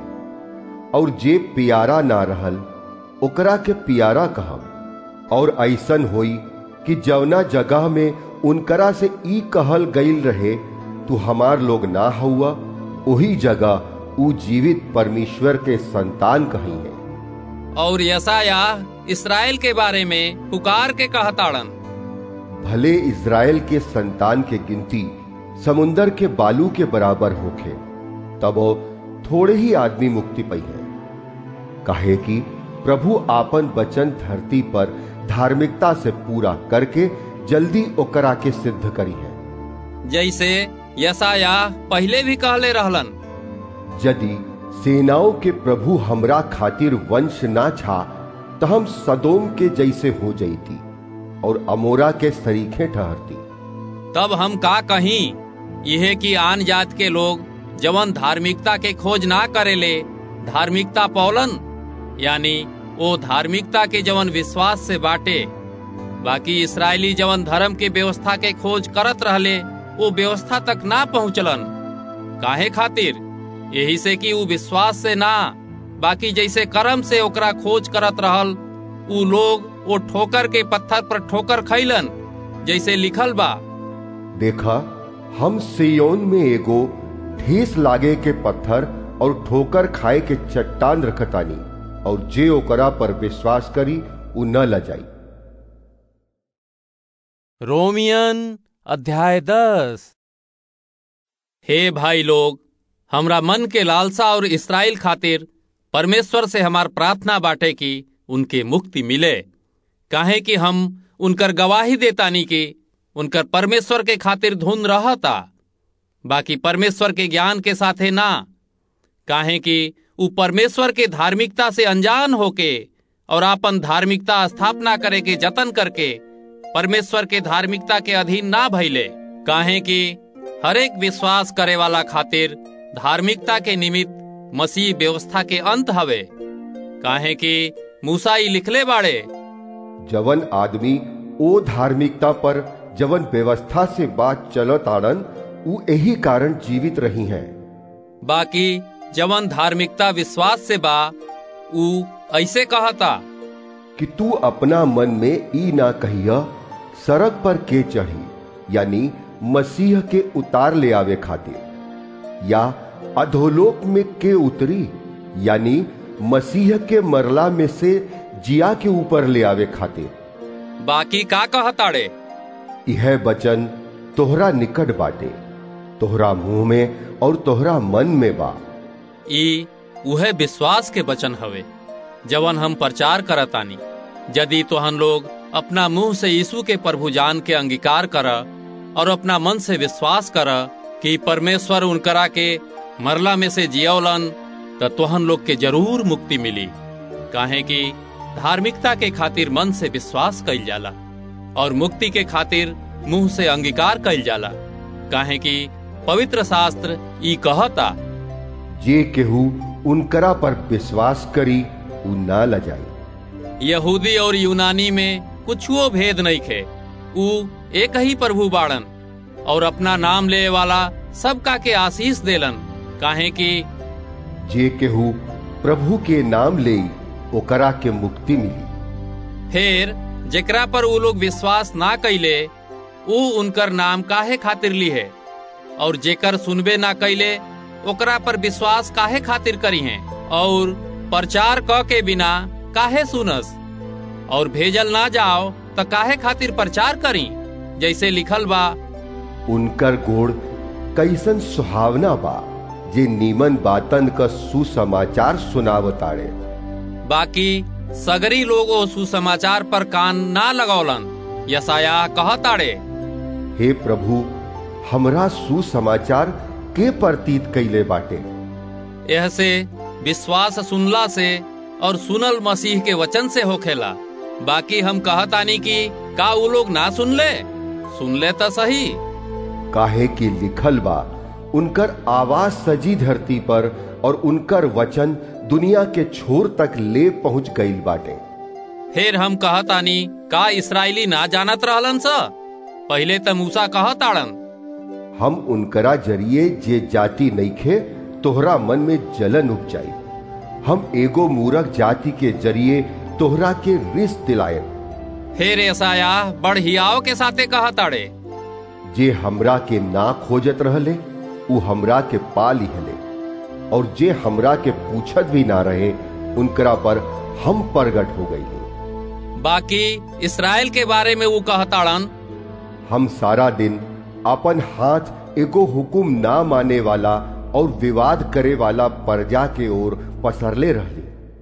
और जे पियारा ना रहल ओकरा के पियारा कहब और ऐसन होई कि जवना जगह में उनकरा से ई कहल गईल रहे तू हमार लोग ना हुआ वही जगह ऊ जीवित परमेश्वर के संतान कही है और यसाया इसराइल के बारे में पुकार के कहताड़न भले इज़राइल के संतान के गिनती समुंदर के बालू के बराबर होखे तब वो थोड़े ही आदमी मुक्ति पाई है कहे कि प्रभु आपन वचन धरती पर धार्मिकता से पूरा करके जल्दी ओकरा के सिद्ध करी है जैसे यसाया पहले भी कहले रहलन यदि सेनाओं के प्रभु हमरा खातिर वंश ना छा तो हम सदोम के जैसे हो जईती और अमोरा के सरीखे ठहरती तब हम का कहीं यह कि आन जात के लोग जवन धार्मिकता के खोज ना करेले धार्मिकता पौलन यानी ओ धार्मिकता के जवन विश्वास से बाटे बाकी इसराइली जवन धर्म के व्यवस्था के खोज करत रहले वो व्यवस्था तक ना पहुंचलन काहे खातिर यही से कि ऊ विश्वास से ना बाकी जैसे कर्म से ओकरा खोज करत रहल ऊ लोग वो ठोकर के पत्थर पर ठोकर खैलन जैसे लिखल बा देखा हम सियोन में एगो ठेस लागे के पत्थर और ठोकर खाए के चट्टान रखतानी और जे ओकरा पर विश्वास करी उ न लजाई रोमियन अध्याय दस हे भाई लोग हमरा मन के लालसा और इसराइल खातिर परमेश्वर से हमार प्रार्थना बाटे कि उनके मुक्ति मिले काहे कि हम उनकर गवाही देतानी कि उनकर परमेश्वर के खातिर धुन रहता बाकी परमेश्वर के ज्ञान के साथे ना काहे कि उ परमेश्वर के धार्मिकता से अनजान होके और आपन धार्मिकता स्थापना करे के जतन करके परमेश्वर के धार्मिकता के अधीन ना भइले काहे कि हरेक विश्वास करे वाला खातिर धार्मिकता के निमित्त मसीह व्यवस्था के अंत हवे काहे कि मूसा ई लिखले बाड़े जवन आदमी ओ धार्मिकता पर जवन व्यवस्था से बात चलत आड़न उ यही कारण जीवित रही हैं बाकी जवन धार्मिकता विश्वास से बा उ ऐसे कहता कि तू अपना मन में ई ना कहिया सड़क पर के चढ़ी यानी मसीह के उतार ले आवे खातिर या अधोलोक में के उतरी यानी मसीह के मरला में से जिया के ऊपर ले आवे खातिर बाकी का कहताड़े यह वचन तोहरा निकट बाटे तोहरा मुंह में और तोहरा मन में बा ई उहे विश्वास के वचन हवे जवन हम प्रचार करतानी यदि तोहन लोग अपना मुंह से यीशु के प्रभु जान के अंगीकार कर और अपना मन से विश्वास कर कि परमेश्वर उनकरा के मरला में से जियौलन तो तोहन लोग के जरूर मुक्ति मिली काहे कि धार्मिकता के खातिर मन से विश्वास कइल जाला और मुक्ति के खातिर मुंह से अंगीकार कइल जाला काहे कि पवित्र शास्त्र ई कहता जे केहू उनकरा पर विश्वास करी उ ना लजाई यहूदी और यूनानी में कुछुओ भेद नहीं खे उ एक ही प्रभु बाड़न और अपना नाम ले वाला सबका के आशीष देलन काहे कि जे केहू प्रभु के नाम ले ओकरा के मुक्ति मिली फिर जेकरा पर वो लोग विश्वास ना कैले उ उनकर नाम काहे खातिर ली है और जेकर सुनबे ना कैले ओकरा पर विश्वास काहे खातिर करी है और प्रचार क के बिना काहे सुनस और भेजल ना जाओ तो काहे खातिर प्रचार करी जैसे लिखल बा उनकर गोड़ कैसन सुहावना बा जे नीमन बातन का सुसमाचार सुनावताड़े बाकी सगरी लोग ओ सुसमाचार पर कान ना लगौलन यसाया कहताड़े हे प्रभु हमरा सुसमाचार के प्रतीत कैले बाटे यह से विश्वास सुनला से और सुनल मसीह के वचन से होखेला बाकी हम कहतानी कि का उ लोग ना सुन ले सुन ले तो सही काहे की लिखल बा उनकर आवाज सजी धरती पर और उनकर वचन दुनिया के छोर तक ले पहुंच गईल बाटे फिर हम कहतानी का इसराइली ना जानत रहलन स पहले त मूसा कहताड़न हम उनकरा जरिए जे जाति नईखे तोहरा मन में जलन उपजाई हम एगो मूरख जाति के जरिए तोहरा के रिस दिलाए फिर ऐसाया बड़ हियाव के साथे कहताड़े जे हमरा के ना खोजत रहले उ हमरा के पा लिहले और जे हमरा के पूछत भी ना रहे उनकरा पर हम प्रगट हो गई बाकी इसराइल के बारे में वो कहताड़न हम सारा दिन अपन हाथ एगो हुकुम ना माने वाला और विवाद करे वाला प्रजा के ओर पसरले रहले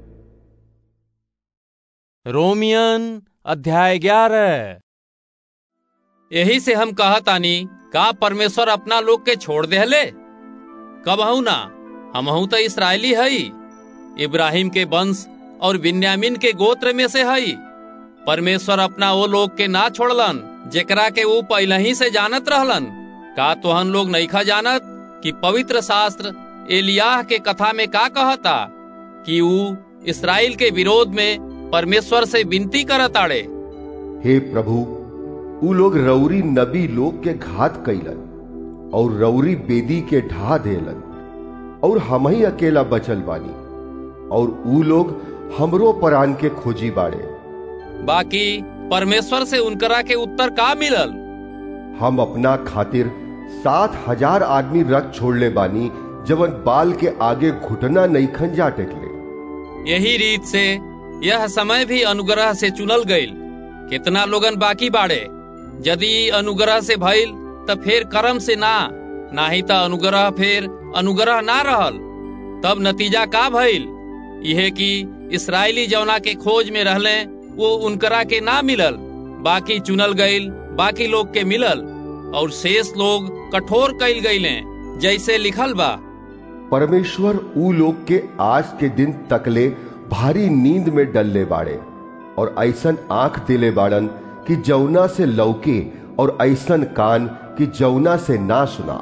रोमियन अध्याय ग्यारह यही से हम कहतानी का परमेश्वर अपना लोग के छोड़ देहले कब हूं ना हम तो इसराइली हई इब्राहिम के वंश और बिन्यामिन के गोत्र में से हई परमेश्वर अपना वो लोग के ना छोड़लन जेकरा के वो पहले ही से जानत रहलन का तोहन लोग नईखा जानत कि पवित्र शास्त्र एलियाह के कथा में का कहता कि ऊ इसराइल के विरोध में परमेश्वर से विनती करत आड़े हे प्रभु उ लोग रौरी नबी लोग के घात कैलन और रौरी बेदी के ढा देलन और हम ही अकेला बचल बानी और उ लोग हमरो परान के खोजी बाड़े बाकी परमेश्वर से उनकरा के उत्तर का मिलल हम अपना खातिर सात हजार आदमी रख छोड़ले बानी जवन बाल के आगे घुटना नहीं खंजा टेकले यही रीत से यह समय भी अनुग्रह से चुनल गईल कितना लोगन बाकी बाड़े यदि अनुग्रह से भइल त फिर कर्म से ना नाही त अनुग्रह फिर अनुग्रह ना रहल तब नतीजा का भइल यह कि इसराइली जौना के खोज में रहले वो उनकरा के ना मिलल बाकी चुनल गईल बाकी लोग के मिलल और शेष लोग कठोर कैल गईले जैसे लिखल बा परमेश्वर ऊ लोग के आज के दिन तकले भारी नींद में डलले बाड़े और ऐसन आंख दिले बाड़न कि जौना से लौके और ऐसन कान कि जौना से ना सुना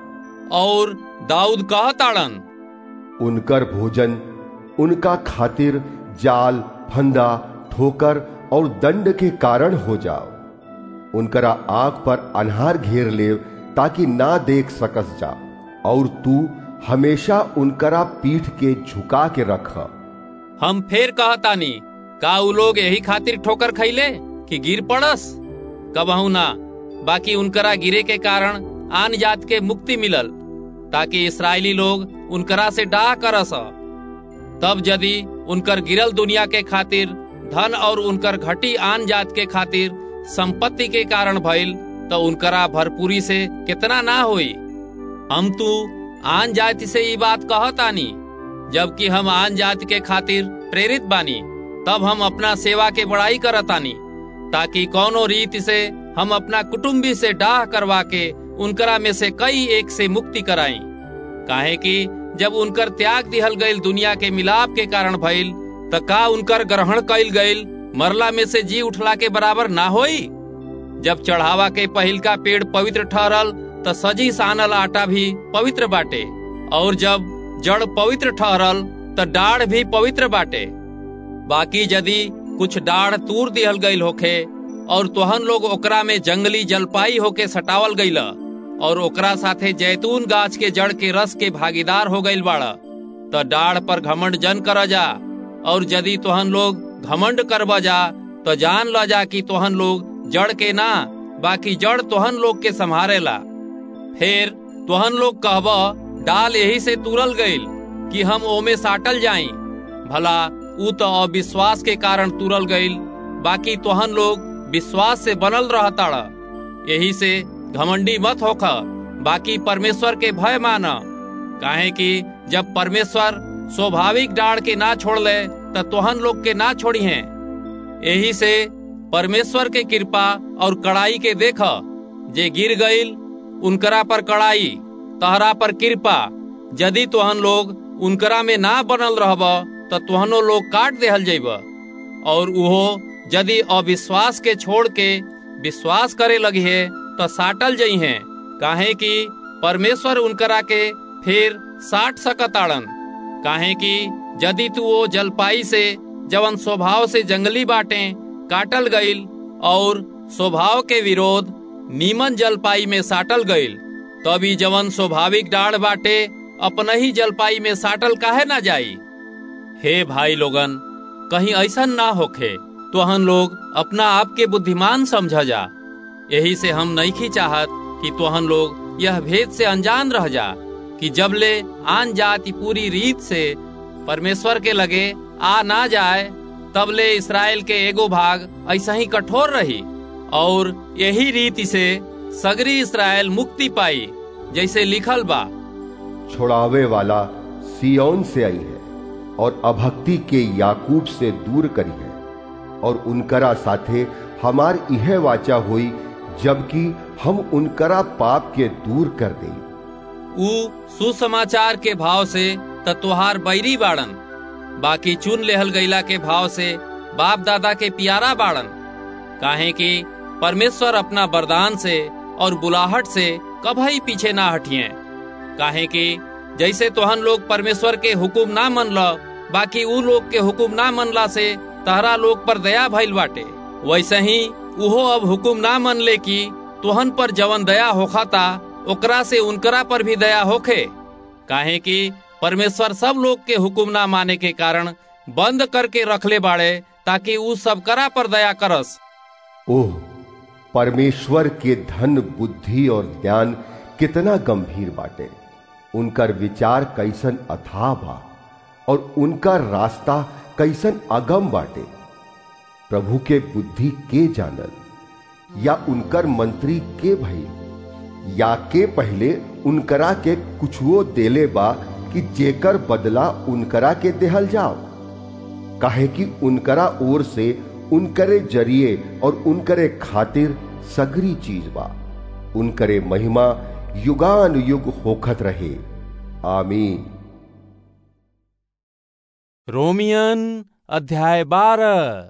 और दाऊद कहताड़न उनकर भोजन उनका खातिर जाल फंदा ठोकर और दंड के कारण हो जाओ उनकरा आंख पर अनहार घेर ले ताकि ना देख सकस जा और तू हमेशा उनकरा पीठ के झुका के रख हम फेर कहतानी का उ लोग यही खातिर ठोकर खैले कि गिर पड़स कबहू ना बाकी उनकरा गिरे के कारण आन जात के मुक्ति मिलल ताकि इसराइली लोग उनकरा से डाह करस तब यदि उनकर गिरल दुनिया के खातिर धन और उनकर घटी आन जात के खातिर संपत्ति के कारण भइल तो उनकरा भरपूरी से कितना ना होई हम तू आन जाति से ये बात कहतानी जबकि हम आन जाति के खातिर प्रेरित बानी तब हम अपना सेवा के बड़ाई करतानी ताकि कौनो रीति से हम अपना कुटुम्बी से डाह करवा के उनकरा में से कई एक से मुक्ति कराई काहे कि जब उनकर त्याग दिहल गईल दुनिया के मिलाप के कारण भइल त का उनकर ग्रहण कईल गईल मरला में से जी उठला के बराबर ना होई जब चढ़ावा के पहिल का पेड़ पवित्र ठहरल त सजी सानल आटा भी पवित्र बाटे और जब जड़ पवित्र ठहरल त डाढ़ भी पवित्र बाटे बाकी यदि कुछ डाढ़ तूर दिहल गईल होखे और तोहन लोग ओकरा में जंगली जलपाई होके सटावल गईल और ओकरा साथे जैतून गाछ के जड़ के रस के भागीदार हो गईल बाड़ त डाढ़ पर घमंड जन कर जा और यदि तोहन लोग घमंड करब जा तो जान ल जा कि तोहन लोग जड़ के ना बाकी जड़ तोहन लोग के संभारेला फिर तोहन लोग कहब डाल यही से तुरल गईल कि हम ओमे साटल जाई भला ऊ तो अविश्वास के कारण तुरल गईल बाकी तोहन लोग विश्वास से बनल रहताड़ यही से घमंडी मत होख बाकी परमेश्वर के भय मान काहे कि जब परमेश्वर स्वाभाविक डाड़ के ना छोड़ ले त तोहन लोग के ना छोड़ी हैं यही से परमेश्वर के कृपा और कड़ाई के देख जे गिर गईल उनकरा पर कड़ाई तहरा पर कृपा यदि तोहन लोग उनकरा में ना बनल रहब त तोहनो लोग काट देहल जैब और उहो यदि अविश्वास के छोड़ के विश्वास करे लगी है तो साटल जई हैं काहे कि परमेश्वर उनकरा के फिर साट सकताड़न काहे कि यदि तू वो जलपाई से जवन स्वभाव से जंगली बाटे काटल गईल और स्वभाव के विरोध नीमन जलपाई में साटल गईल तभी जवन स्वाभाविक डाढ़ बाटे अपना ही जलपाई में साटल काहे ना जाई हे भाई लोगन कहीं ऐसा ना होखे तो हम लोग अपना आप के बुद्धिमान समझ जा यही से हम नहीं चाहत कि तोहन लोग यह भेद से अनजान रह जा कि जब ले आन जाति पूरी रीत से परमेश्वर के लगे आ ना जाए तब ले इसराइल के एगो भाग ऐसा ही कठोर रही और यही रीति से सगरी इसराइल मुक्ति पाई जैसे लिखल बा छुड़ावे वाला सियोन से आई है और अभक्ति के याकूब से दूर करी है और उनकरा साथे हमार यह वाचा हुई जबकि हम उनकरा पाप के दूर कर दे ऊ सुसमाचार के भाव से तत्वहार बैरी बाड़न बाकी चुन लेहल गईला के भाव से बाप दादा के पियारा बाड़न काहे कि परमेश्वर अपना वरदान से और बुलाहट से कभी पीछे ना हटिए काहे कि जैसे तोहन लोग परमेश्वर के हुकुम ना मन लो बाकी ऊ लोग के हुकुम ना मनला से तहरा लोग पर दया भइल बाटे वैसे ही उहो अब हुकुम ना मन ले कि तुहन पर जवन दया होखाता ओकरा से उनकरा पर भी दया होखे काहे कि परमेश्वर सब लोग के हुकुम ना माने के कारण बंद करके रखले बाड़े ताकि ऊ सब करा पर दया करस ओह परमेश्वर के धन बुद्धि और ज्ञान कितना गंभीर बाटे उनकर विचार कैसन अथाह बा और उनका रास्ता कैसन अगम बाटे प्रभु के बुद्धि के जानल या उनकर मंत्री के भई या के पहले उनकरा के कुछुओ देले बा कि जेकर बदला उनकरा के देहल जाओ काहे कि उनकरा ओर से उनकरे जरिए और उनकरे खातिर सगरी चीज बा उनकरे महिमा युगान युग होखत रहे आमीन रोमियन अध्याय बारह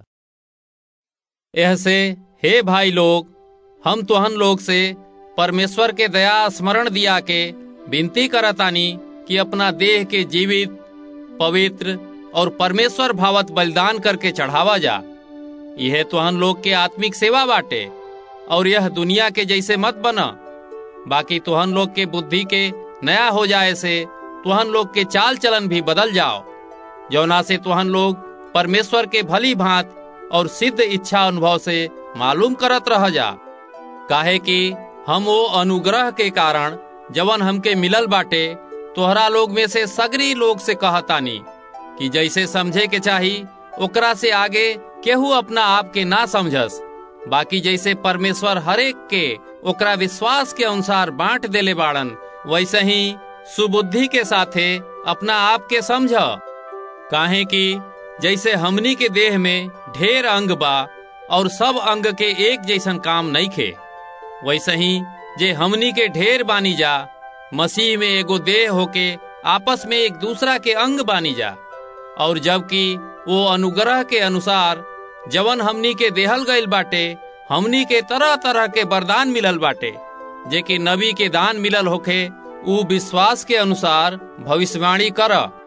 ऐसे हे भाई लोग हम तुहन लोग से परमेश्वर के दया स्मरण दिया के विनती करतानी कि अपना देह के जीवित पवित्र और परमेश्वर भावत बलिदान करके चढ़ावा जा यह तुहन लोग के आत्मिक सेवा बाटे और यह दुनिया के जैसे मत बना बाकी तुहन लोग के बुद्धि के नया हो जाए से तुहन लोग के चाल चलन भी बदल जाओ जौना से तुहन लोग परमेश्वर के भली भांत और सिद्ध इच्छा अनुभव से मालूम करत रह जा काहे कि हम वो अनुग्रह के कारण जवन हमके मिलल बाटे तोहरा लोग में से सगरी लोग से कहतानी कि जैसे समझे के चाही ओकरा से आगे केहू अपना आप के ना समझस बाकी जैसे परमेश्वर हरेक के ओकरा विश्वास के अनुसार बांट देले बाड़न वैसे ही सुबुद्धि के साथे अपना आप के समझ काहे कि जैसे हमनी के देह में ढेर अंग बा और सब अंग के एक जैसन काम नहीं खे वैसे ही जे हमनी के ढेर बानी जा मसीह में एगो देह होके आपस में एक दूसरा के अंग बानी जा और जबकि वो अनुग्रह के अनुसार जवन हमनी के देहल गईल बाटे हमनी के तरह तरह के वरदान मिलल बाटे जे कि नबी के दान मिलल होखे ऊ विश्वास के अनुसार भविष्यवाणी कर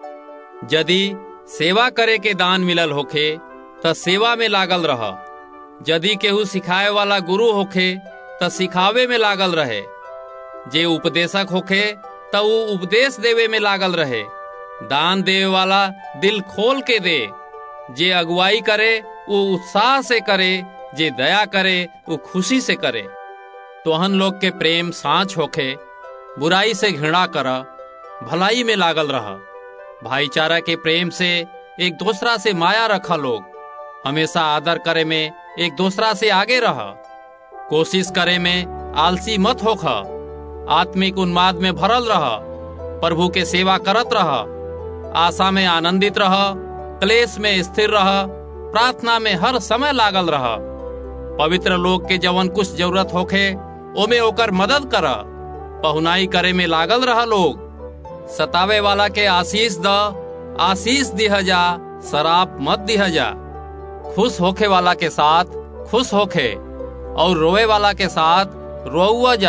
यदि सेवा करे के दान मिलल होखे त सेवा में लागल रह यदि केहू सिखाए वाला गुरु होखे त सिखावे में लागल रहे जे उपदेशक होखे त ऊ उपदेश देवे में लागल रहे दान देवे वाला दिल खोल के दे जे अगुवाई करे वो उत्साह से करे जे दया करे वो खुशी से करे तोहन लोग के प्रेम सांच होखे बुराई से घृणा कर भलाई में लागल रह भाईचारा के प्रेम से एक दूसरा से माया रखा लोग हमेशा आदर करे में एक दूसरा से आगे रह कोशिश करे में आलसी मत होख आत्मिक उन्माद में भरल रह प्रभु के सेवा करत रह आशा में आनंदित रह क्लेश में स्थिर रह प्रार्थना में हर समय लागल रह पवित्र लोग के जवन कुछ जरूरत होखे ओमे ओकर मदद कर पहुनाई करे में लागल रह लोग सतावे वाला के आशीष द आशीष दिह जा शराब मत दिह जा खुश होखे वाला के साथ खुश होखे और रोए वाला के साथ रोआ जा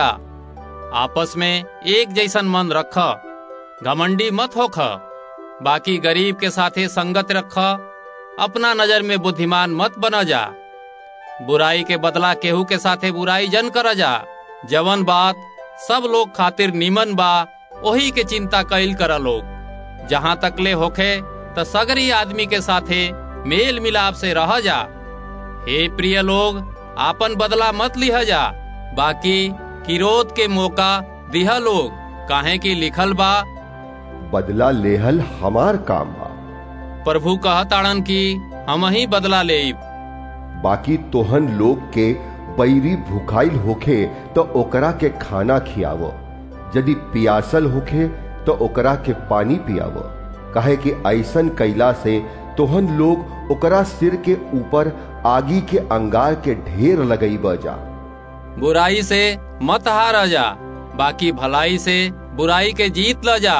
आपस में एक जैसन मन रख घमंडी मत होख बाकी गरीब के साथे संगत रख अपना नजर में बुद्धिमान मत बन जा बुराई के बदला केहू के साथे बुराई जन कर जा जवन बात सब लोग खातिर निमन बा वही के चिंता कैल कर लोग जहाँ तक ले होखे त सगरी आदमी के साथे मेल मिलाप से रह जा हे प्रिय लोग आपन बदला मत लिह जा बाकी किरोध के मौका दिह लोग काहे की लिखल बा बदला लेहल हमार काम बा प्रभु कहताड़न की हम ही बदला ले बाकी तोहन लोग के बैरी भुखाइल होखे तो ओकरा के खाना खियाव यदि पियासल होखे तो ओकरा के पानी पियाव काहे कि ऐसन कैला से तोहन लोग ओकरा सिर के ऊपर आगी के अंगार के ढेर लगई जा बुराई से मत हार जा बाकी भलाई से बुराई के जीत ल जा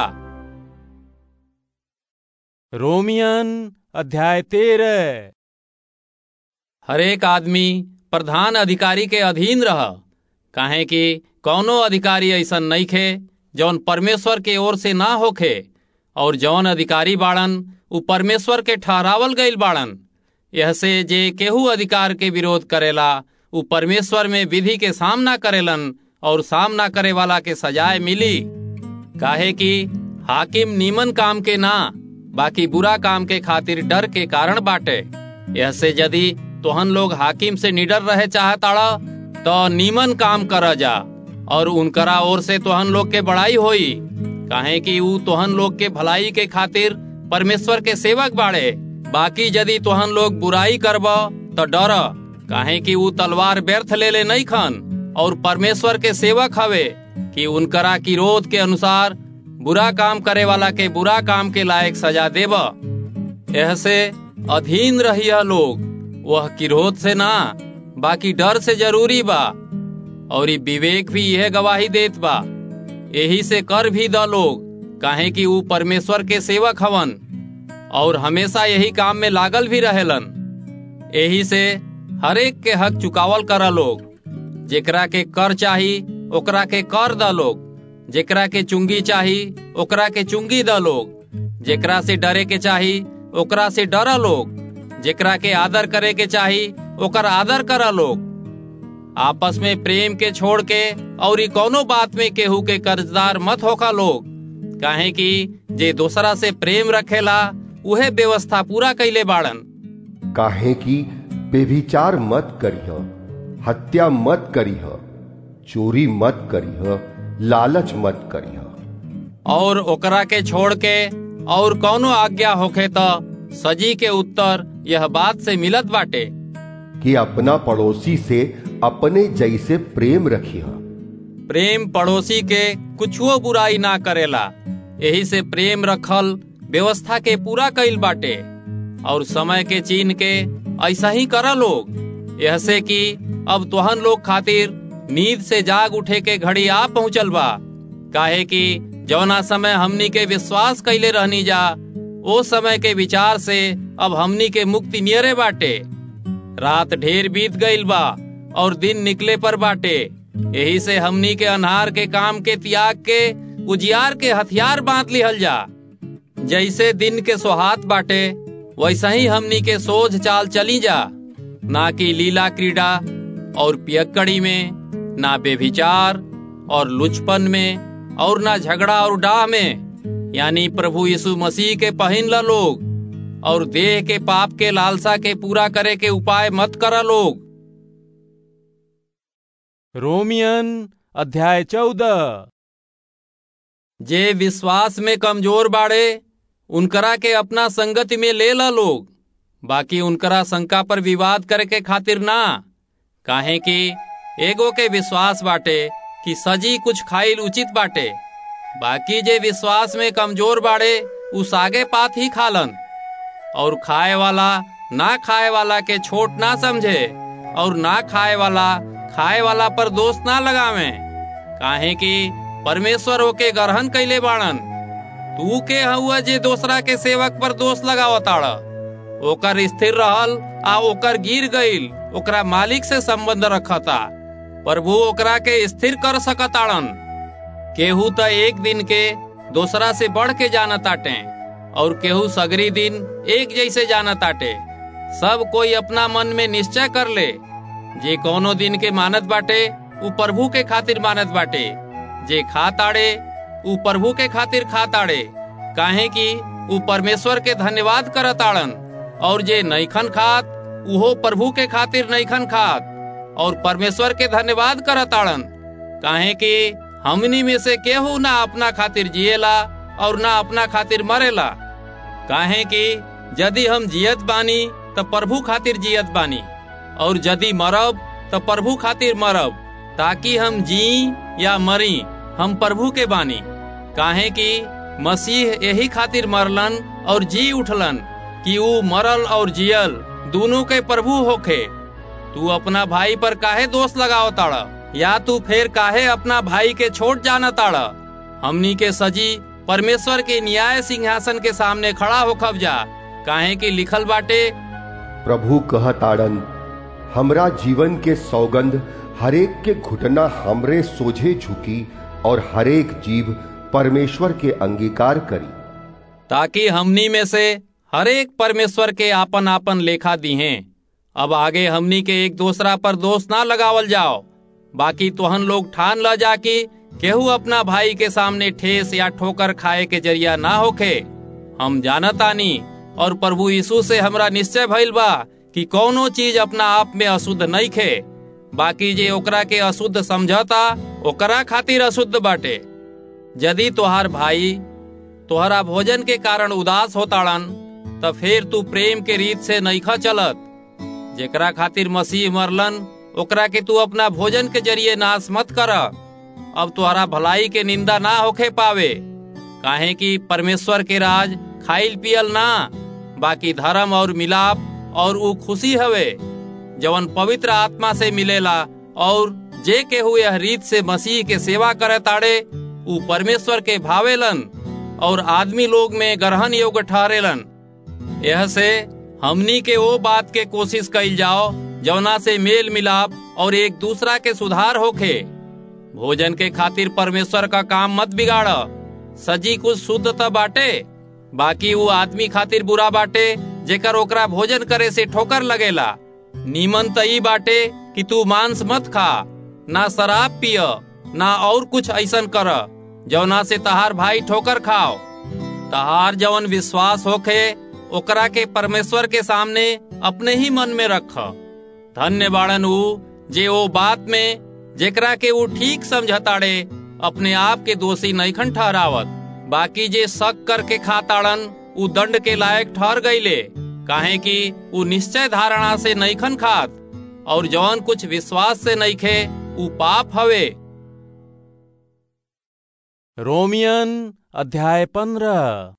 रोमियन अध्याय तेरह हरेक आदमी प्रधान अधिकारी के अधीन रह काहे कि कौनो अधिकारी ऐसा नहीं खे जौन परमेश्वर के ओर से ना होखे और जौन अधिकारी बाड़न उ परमेश्वर के ठहरावल गईल बाड़न यह से जे केहू अधिकार के विरोध करेला उ परमेश्वर में विधि के सामना करेलन और सामना करे वाला के सजाए मिली काहे कि हाकिम नीमन काम के ना बाकी बुरा काम के खातिर डर के कारण बाटे यह से यदि तोहन लोग हाकिम से निडर रहे चाहताड़ा तो नीमन काम कर जा और उनकरा ओर से तोहन लोग के बड़ाई होई काहे कि ऊ तोहन लोग के भलाई के खातिर परमेश्वर के सेवक बाड़े बाकी यदि तोहन लोग बुराई करब तो डर काहे कि ऊ तलवार व्यर्थ ले ले नहीं खन और परमेश्वर के सेवक हवे कि उनकरा किरोध के अनुसार बुरा काम करे वाला के बुरा काम के लायक सजा देब यह से अधीन रहिया लोग वह किरोध से ना बाकी डर से जरूरी बा और विवेक भी यह गवाही देत बा यही से कर भी द लोग काहे कि ऊ परमेश्वर के सेवक हवन और हमेशा यही काम में लागल भी रहेलन यही से हरेक के हक चुकावल करा लोग जेकरा के कर चाही ओकरा के कर द लोग जेकरा के चुंगी चाही ओकरा के चुंगी द लोग जेकरा से डरे के चाही ओकरा से डरा लोग जेकरा के आदर करे के चाही ओकर आदर करा लोग आपस में प्रेम के छोड़ के और कोनो बात में केहू के कर्जदार मत होका लोग काहे कि जे दूसरा से प्रेम रखेला उहे व्यवस्था पूरा कैले बाड़न काहे कि बेभिचार मत करिह हत्या मत करिह चोरी मत करिह लालच मत करिह और ओकरा के छोड़ के और कौनो आज्ञा होखे तो सजी के उत्तर यह बात से मिलत बाटे कि अपना पड़ोसी से अपने जैसे प्रेम रखिह प्रेम पड़ोसी के कुछुओ बुराई ना करेला यही से प्रेम रखल व्यवस्था के पूरा कईल बाटे और समय के चीन के ऐसा ही करा लोग यह से कि अब तोहन लोग खातिर नींद से जाग उठे के घड़ी आ पहुंचल बा काहे कि जौना समय हमनी के विश्वास कैले रहनी जा ओ समय के विचार से अब हमनी के मुक्ति नियरे बाटे रात ढेर बीत गईल बा और दिन निकले पर बाटे यही से हमनी के अनहार के काम के त्याग के उजियार के हथियार बांध लिहल जा जैसे दिन के सोहात बाटे वैसा ही हमनी के सोझ चाल चली जा ना कि लीला क्रीड़ा और पियक्कड़ी में ना बेभिचार और लुचपन में और ना झगड़ा और डाह में यानी प्रभु यीशु मसीह के पहिन ला लोग और देह के पाप के लालसा के पूरा करे के उपाय मत करा लोग रोमियन अध्याय चौदह जे विश्वास में कमजोर बाड़े उनकरा के अपना संगति में ले ला लोग बाकी उनकरा शंका पर विवाद करे के खातिर ना काहे कि एगो के विश्वास बाटे कि सजी कुछ खाइल उचित बाटे बाकी जे विश्वास में कमजोर बाड़े उ सागे पात ही खालन और खाए वाला ना खाए वाला के छोट ना समझे और ना खाए वाला खाए वाला पर दोष ना लगावे काहे कि परमेश्वर ओके ग्रहण कैले बाणन तू के हुआ जे दूसरा के सेवक पर दोष लगावताड़ ओकर स्थिर रहल आ ओकर गिर गईल ओकरा मालिक से संबंध रखता प्रभु ओकरा के स्थिर कर सकताड़न केहू त एक दिन के दूसरा से बढ़ के जानताटे और केहू सगरी दिन एक जैसे जानताटे सब कोई अपना मन में निश्चय कर ले जे कोनो दिन के मानत बाटे उ प्रभु के खातिर मानत बाटे जे खा ताड़े उ प्रभु के खातिर खा ताड़े काहे कि उ परमेश्वर के धन्यवाद करताड़न और जे नैखन खात उहो प्रभु के खातिर नैखन खात और परमेश्वर के धन्यवाद करताड़न काहे कि हमनी में से केहू ना अपना खातिर जिएला और ना अपना खातिर मरेला काहे कि यदि हम जियत बानी तो प्रभु खातिर जियत बानी और यदि मरब तो प्रभु खातिर मरब ताकि हम जी या मरी हम प्रभु के बानी काहे कि मसीह यही खातिर मरलन और जी उठलन कि ऊ मरल और जियल दोनों के प्रभु होखे तू अपना भाई पर काहे दोष लगाओ ताड़ा या तू फिर काहे अपना भाई के छोड़ जाना ताड़ा हमनी के सजी परमेश्वर के न्याय सिंहासन के सामने खड़ा हो खब जा काहे कि लिखल बाटे प्रभु कहताड़न हमरा जीवन के सौगंध हरेक के घुटना हमरे सोझे झुकी और हरेक जीव परमेश्वर के अंगीकार करी ताकि हमनी में से हरेक परमेश्वर के आपन आपन लेखा दिहे अब आगे हमनी के एक दूसरा पर दोष ना लगावल जाओ बाकी तोहन लोग ठान ल जा कि केहू अपना भाई के सामने ठेस या ठोकर खाए के जरिया ना होखे हम जानतानी और प्रभु यीशु से हमरा निश्चय भइल बा कि कौनो चीज अपना आप में अशुद्ध नहीं खे बाकी जे ओकरा के अशुद्ध समझता ओकरा खातिर अशुद्ध बाटे यदि तोहार भाई तोहरा भोजन के कारण उदास होताड़न त फिर तू प्रेम के रीत से नईखा चलत जेकरा खातिर मसीह मरलन ओकरा के तू अपना भोजन के जरिए नाश मत कर अब तोहरा भलाई के निंदा ना होखे पावे काहे कि परमेश्वर के राज खाइल पियल ना बाकी धर्म और मिलाप और ऊ खुशी हवे जवन पवित्र आत्मा से मिलेला और जे के हुए रीत से मसीह के सेवा करे ताड़े ऊ परमेश्वर के भावेलन और आदमी लोग में ग्रहण योग्य ठहरेलन यह से हमनी के वो बात के कोशिश कइल जाओ जवना से मेल मिलाप और एक दूसरा के सुधार होखे भोजन के खातिर परमेश्वर का काम मत बिगाड़ सजी कुछ शुद्ध त बाटे बाकी वो आदमी खातिर बुरा बाटे जेकर ओकरा भोजन करे से ठोकर लगेला नीमन त ई बाटे कि तू मांस मत खा ना शराब पिय ना और कुछ ऐसन कर जवना से तहार भाई ठोकर खाओ तहार जवन विश्वास होखे ओकरा के परमेश्वर के सामने अपने ही मन में रख धन्य बाड़न ऊ जे ओ बात में जेकरा के ऊ ठीक समझताड़े अपने आप के दोषी नईखन ठहरावत बाकी जे शक करके खाताड़न ऊ दंड के लायक ठहर गईले काहे कि ऊ निश्चय धारणा से नईखन खात और जवन कुछ विश्वास से नईखे ऊ पाप हवे रोमियन अध्याय पंद्रह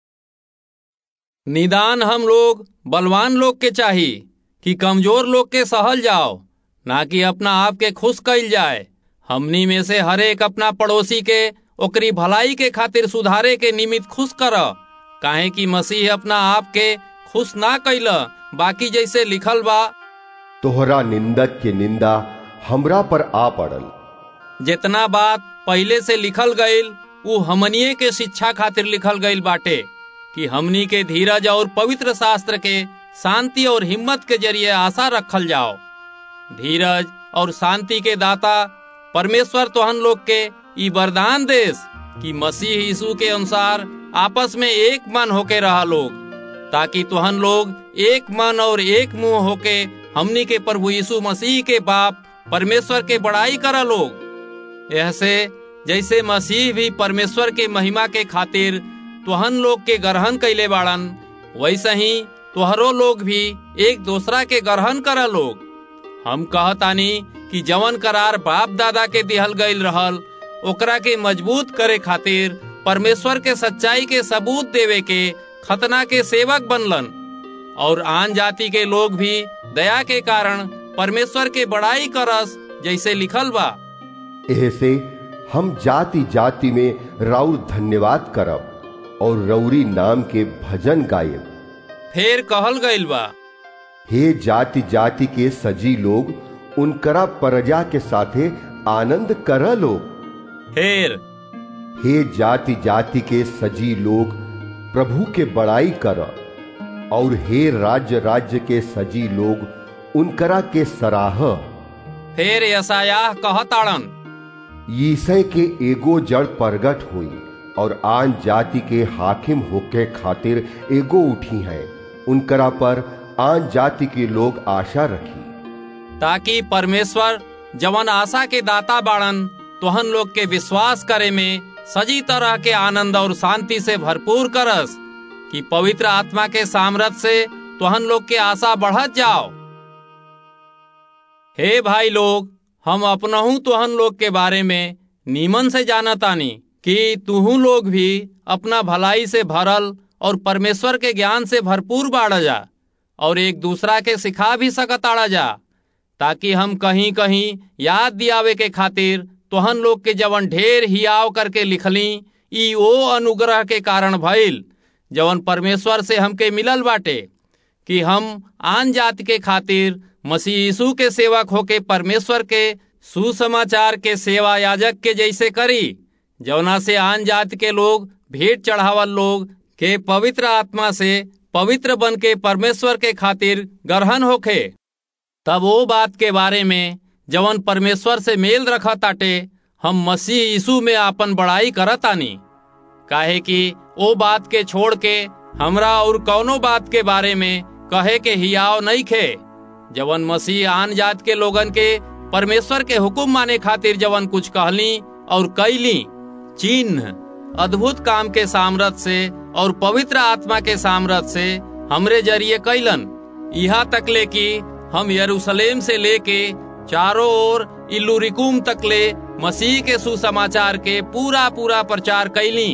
निदान हम लोग बलवान लोग के चाही कि कमजोर लोग के सहल जाओ ना कि अपना आप के खुश कइल जाए हमनी में से हरेक अपना पड़ोसी के ओकरी भलाई के खातिर सुधारे के निमित्त खुश कर काहे कि मसीह अपना आप के खुश ना कैल बाकी जैसे लिखल बा तोहरा निंदक के निंदा हमरा पर आ पड़ल जितना बात पहले से लिखल गईल ऊ हमनिए के शिक्षा खातिर लिखल गईल बाटे कि हमनी के धीरज और पवित्र शास्त्र के शांति और हिम्मत के जरिए आशा रखल जाओ धीरज और शांति के दाता परमेश्वर तोहन लोग के ई वरदान देश कि मसीह यीशु के अनुसार आपस में एक मन होके रहा लोग ताकि तुहन लोग एक मन और एक मुंह होके हमनी के प्रभु यीशु मसीह के बाप परमेश्वर के बड़ाई करा लोग ऐसे जैसे मसीह भी परमेश्वर के महिमा के खातिर तुहन लोग के ग्रहण कैले बाड़न वैसे ही तुहरो लोग भी एक दूसरा के ग्रहण करा लोग हम कहतानी कि जवन करार बाप दादा के दिहल गईल रहल ओकरा के मजबूत करे खातिर परमेश्वर के सच्चाई के सबूत देवे के खतना के सेवक बनलन और आन जाति के लोग भी दया के कारण परमेश्वर के बड़ाई करस जैसे लिखल बा ऐसे हम जाति जाति में राउर धन्यवाद करब और रौरी नाम के भजन गायब फिर कहल गईल बा हे जाति जाति के सजी लोग उनकरा प्रजा के साथे आनंद कर लोग फिर हे जाति जाति के सजी लोग प्रभु के बड़ाई कर और हे राज्य राज्य के सजी लोग उनकरा के सराह फिर यसायाह कहताड़न ईसय के एगो जड़ प्रगट हुई और आन जाति के हाकिम होके खातिर एगो उठी है उनकरा पर आन जाति के लोग आशा रखी ताकि परमेश्वर जवन आशा के दाता बाड़न तोहन लोग के विश्वास करे में सजी तरह के आनंद और शांति से भरपूर करस कि पवित्र आत्मा के सामर्थ से तोहन लोग के आशा बढ़त जाओ हे भाई लोग हम अपनहू तोहन लोग के बारे में नीमन से जानतानी कि तुहू लोग भी अपना भलाई से भरल और परमेश्वर के ज्ञान से भरपूर बाढ़ जा और एक दूसरा के सिखा भी सकताड़ा जा ताकि हम कहीं कहीं याद दियावे के खातिर तोहन लोग के जवन ढेर हियाव करके लिखली ई ओ अनुग्रह के कारण भइल जवन परमेश्वर से हमके मिलल बाटे कि हम आन जाति के खातिर मसीह यीशु के सेवक होके परमेश्वर के सुसमाचार के सेवा याजक के जैसे करी जवना से आन जाति के लोग भेंट चढ़ावल लोग के पवित्र आत्मा से पवित्र बन के परमेश्वर के खातिर गरहन होखे तब वो बात के बारे में जवन परमेश्वर से मेल रखा ताटे हम मसीह यीशु में आपन बड़ाई करतानी काहे कि ओ बात के छोड़ के हमरा और कौनो बात के बारे में कहे के हियाव नहीं खे जवन मसीह आन जात के लोगन के परमेश्वर के हुक्म माने खातिर जवन कुछ कहली और कैली चिन्ह अद्भुत काम के सामर्थ से और पवित्र आत्मा के सामर्थ से हमरे जरिए कैलन यहाँ तक ले कि हम यरूशलेम से लेके चारों ओर इल्लुरिकुम तक ले मसीह के सुसमाचार के पूरा पूरा प्रचार कैली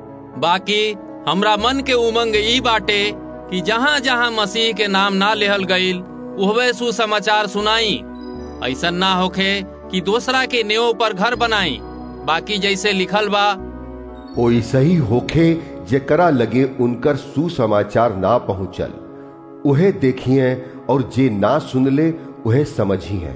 बाकी हमरा मन के उमंग ई बाटे कि जहाँ जहाँ मसीह के नाम ना लेहल गईल उहवे सुसमाचार सुनाई ऐसा ना होखे कि दूसरा के नेव पर घर बनाई बाकी जैसे लिखल बा ओइसे ही होखे जेकरा लगे उनकर सुसमाचार ना पहुंचल उहे देखिए और जे ना सुनले उहे समझी है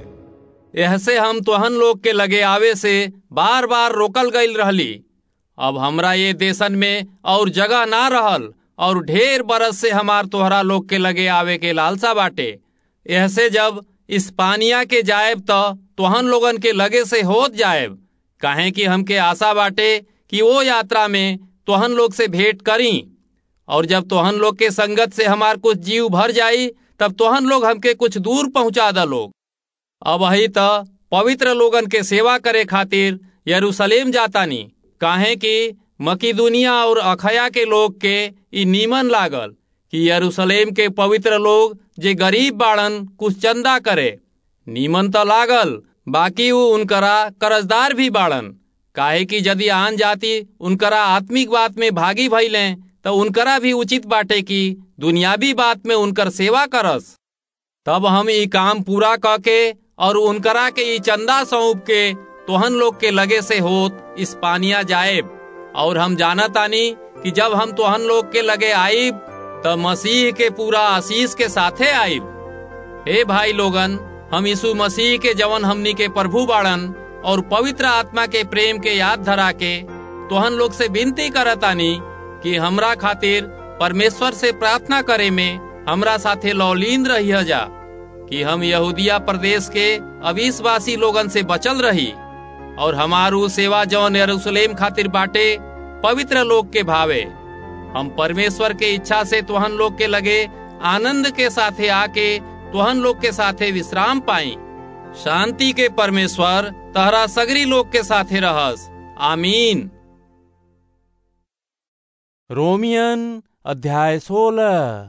ऐसे हम तोहन लोग के लगे आवे से बार बार रोकल गईल रहली अब हमरा ये देशन में और जगह ना रहल और ढेर बरस से हमार तोहरा लोग के लगे आवे के लालसा बाटे ऐसे जब इस्पानिया के जाएब तो तोहन लोगन के लगे से होत जाएब काहे कि हमके आशा बाटे कि वो यात्रा में तोहन लोग से भेंट करी और जब तोहन लोग के संगत से हमार कुछ जीव भर जाई तब तोहन लोग हमके कुछ दूर पहुंचा द लोग अब वही तो पवित्र लोगन के सेवा करे खातिर यरूशलेम जातानी काहे कि मकीदुनिया और अखया के लोग के ई नीमन लागल कि यरूशलेम के पवित्र लोग जे गरीब बाड़न कुछ चंदा करे नीमन तो लागल बाकी वो उनकरा कर्जदार भी बाड़न काहे कि यदि आन जाति उनकरा आत्मिक बात में भागी भइले तो उनकरा भी उचित बाटे कि दुनियावी बात में उनकर सेवा करस तब हम ई काम पूरा क के और उनकरा के ई चंदा सौंप के तोहन लोग के लगे से होत इस्पानिया जाएब और हम जानतानी कि जब हम तोहन लोग के लगे आईब त मसीह के पूरा आशीष के साथे आईब हे भाई लोगन हम यीशु मसीह के जवन हमनी के प्रभु बाड़न और पवित्र आत्मा के प्रेम के याद धरा के तोहन लोग से विनती करतानी कि हमरा खातिर परमेश्वर से प्रार्थना करे में हमरा साथे लौलीन रहिया जा कि हम यहूदिया प्रदेश के अविश्वासी लोगन से बचल रही और हमारू सेवा जौन यरूशलेम खातिर बाटे पवित्र लोग के भावे हम परमेश्वर के इच्छा से तुहन लोग के लगे आनंद के साथे आके तुहन लोग के साथे विश्राम पाई शांति के परमेश्वर तहरा सगरी लोग के साथे रहस आमीन रोमियन अध्याय सोलह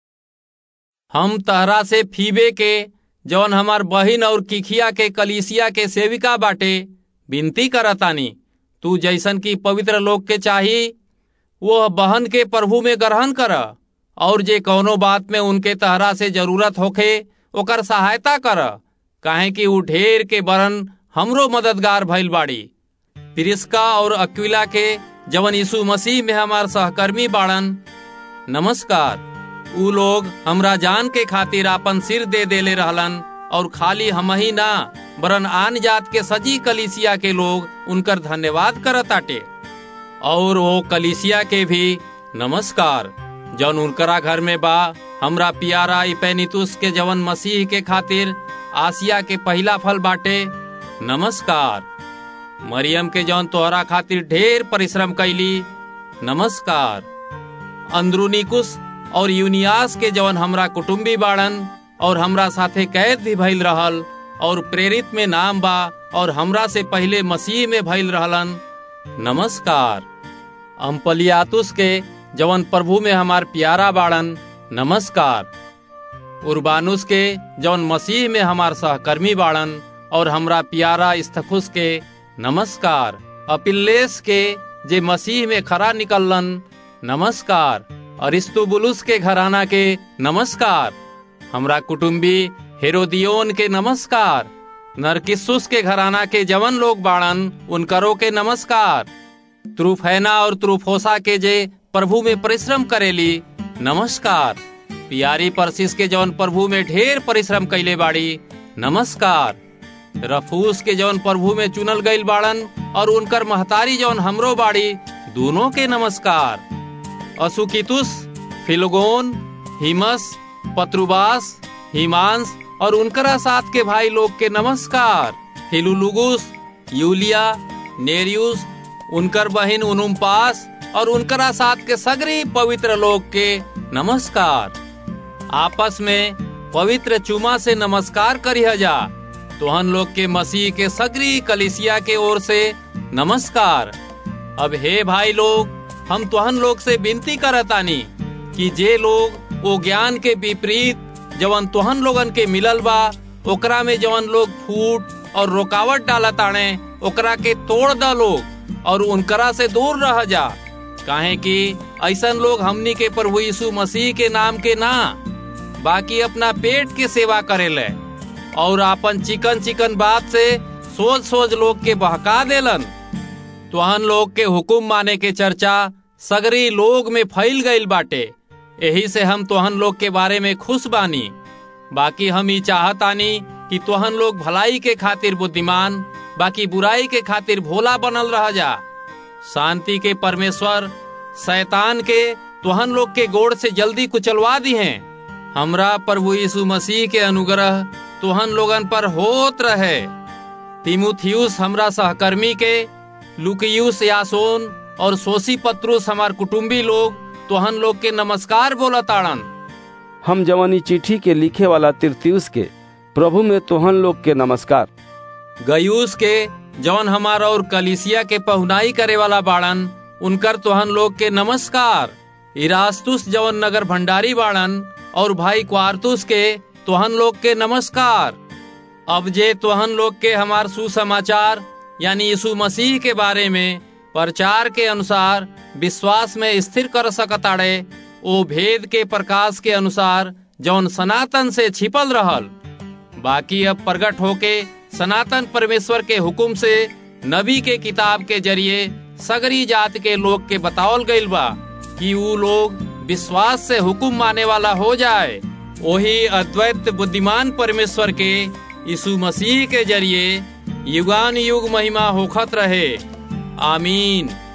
हम तहरा से फीबे के जौन हमार बहिन और किखिया के कलीसिया के सेविका बाटे विनती करतानी तू जैसन की पवित्र लोग के चाही वो बहन के प्रभु में ग्रहण कर और जे कौनो बात में उनके तहरा से जरूरत होखे ओकर सहायता कर काहे कि उ ढेर के बरन हमरो मददगार भइल बाड़ी प्रिस्का और अक्विला के जवन यीशु मसीह में हमार सहकर्मी बाड़न नमस्कार उ लोग हमरा जान के खातिर आपन सिर दे देले रहलन और खाली हम ही ना बरन आन जात के सजी कलिसिया के लोग उनकर धन्यवाद करताटे और वो कलिसिया के भी नमस्कार जौन उनकरा घर में बा हमरा पियारा इपेनितुस के जवन मसीह के खातिर आसिया के पहला फल बाटे नमस्कार मरियम के जौन तोहरा खातिर ढेर परिश्रम कैली नमस्कार अंदरुनिकुस और यूनियास के जवन हमरा कुटुम्बी बाड़न और हमरा साथे कैद भी भइल रहल और प्रेरित में नाम बा और हमरा से पहले मसीह में भइल रहलन नमस्कार अम्पलियातुस के जवन प्रभु में हमार प्यारा बाड़न नमस्कार उर्बानुस के जवन मसीह में हमार सहकर्मी बाड़न और हमरा प्यारा स्थखुस के नमस्कार अपिल्लेस के जे मसीह में खरा निकलन नमस्कार अरिस्तुबुलुस के घराना के नमस्कार हमरा कुटुम्बी हेरोदियोन के नमस्कार नरकिस्सुस के घराना के जवन लोग बाड़न उनकरो के नमस्कार त्रुफैना और त्रुफोसा के जे प्रभु में परिश्रम करेली नमस्कार पियारी परसिस के जवन प्रभु में ढेर परिश्रम कैले बाड़ी नमस्कार रफूस के जवन प्रभु में चुनल गईल बाड़न और उनकर महतारी जवन हमरो बाड़ी दोनों के नमस्कार असुकितुस फिलोगोन हिमस पत्रुबास हिमांस और उनकरा साथ के भाई लोग के नमस्कार फिलुलुगुस यूलिया नेरियुस उनकर बहिन उनुम्पास और उनकरा साथ के सगरी पवित्र लोग के नमस्कार आपस में पवित्र चुमा से नमस्कार करिह जा तोहन लोग के मसीह के सगरी कलिसिया के ओर से नमस्कार अब हे भाई लोग हम तोहन लोग से विनती करतानी कि जे लोग ओ ज्ञान के विपरीत जवन तोहन लोगन के मिलल बा ओकरा में जवन लोग फूट और रुकावट डालताणे ओकरा के तोड़ द लोग और उनकरा से दूर रह जा काहे कि ऐसन लोग हमनी के प्रभु यीशु मसीह के नाम के ना बाकी अपना पेट के सेवा करेले और अपन चिकन चिकन बात से सोच सोच लोग के बहका देलन तुहन लोग के हुकुम माने के चर्चा सगरी लोग में फैल गईल बाटे यही से हम तोहन लोग के बारे में खुश बानी बाकी हम ही चाहतानी कि तोहन लोग भलाई के खातिर बुद्धिमान बाकी बुराई के खातिर भोला बनल रह जा शांति के परमेश्वर शैतान के तोहन लोग के गोड़ से जल्दी कुचलवा दी हैं हमरा प्रभु यीशु मसीह के अनुग्रह तोहन लोगन पर होत रहे तिमुथियुस हमरा सहकर्मी के लुकियुस यासोन और सोसी पत्रुस हमार कुटुम्बी लोग तोहन लोग के नमस्कार बोलताड़न हम जवानी चिट्ठी के लिखे वाला तिरतियुस के प्रभु में तोहन लोग के नमस्कार गयूस के जवन हमार और कलिसिया के पहुनाई करे वाला बाड़न उनकर तोहन लोग के नमस्कार इरास्तुस जवन नगर भंडारी बाड़न और भाई क्वारतुस के तोहन लोग के नमस्कार अब जे तोहन लोग के हमार सुसमाचार यानी यीशु मसीह के बारे में प्रचार के अनुसार विश्वास में स्थिर कर सकताड़े ओ भेद के प्रकाश के अनुसार जौन सनातन से छिपल रहल बाकी अब प्रकट होके सनातन परमेश्वर के हुकुम से नबी के किताब के जरिए सगरी जात के लोग के बतावल गईल बा कि ऊ लोग विश्वास से हुकुम माने वाला हो जाए वही अद्वैत बुद्धिमान परमेश्वर के यीशु मसीह के जरिए युगान युग महिमा होखत रहे आमीन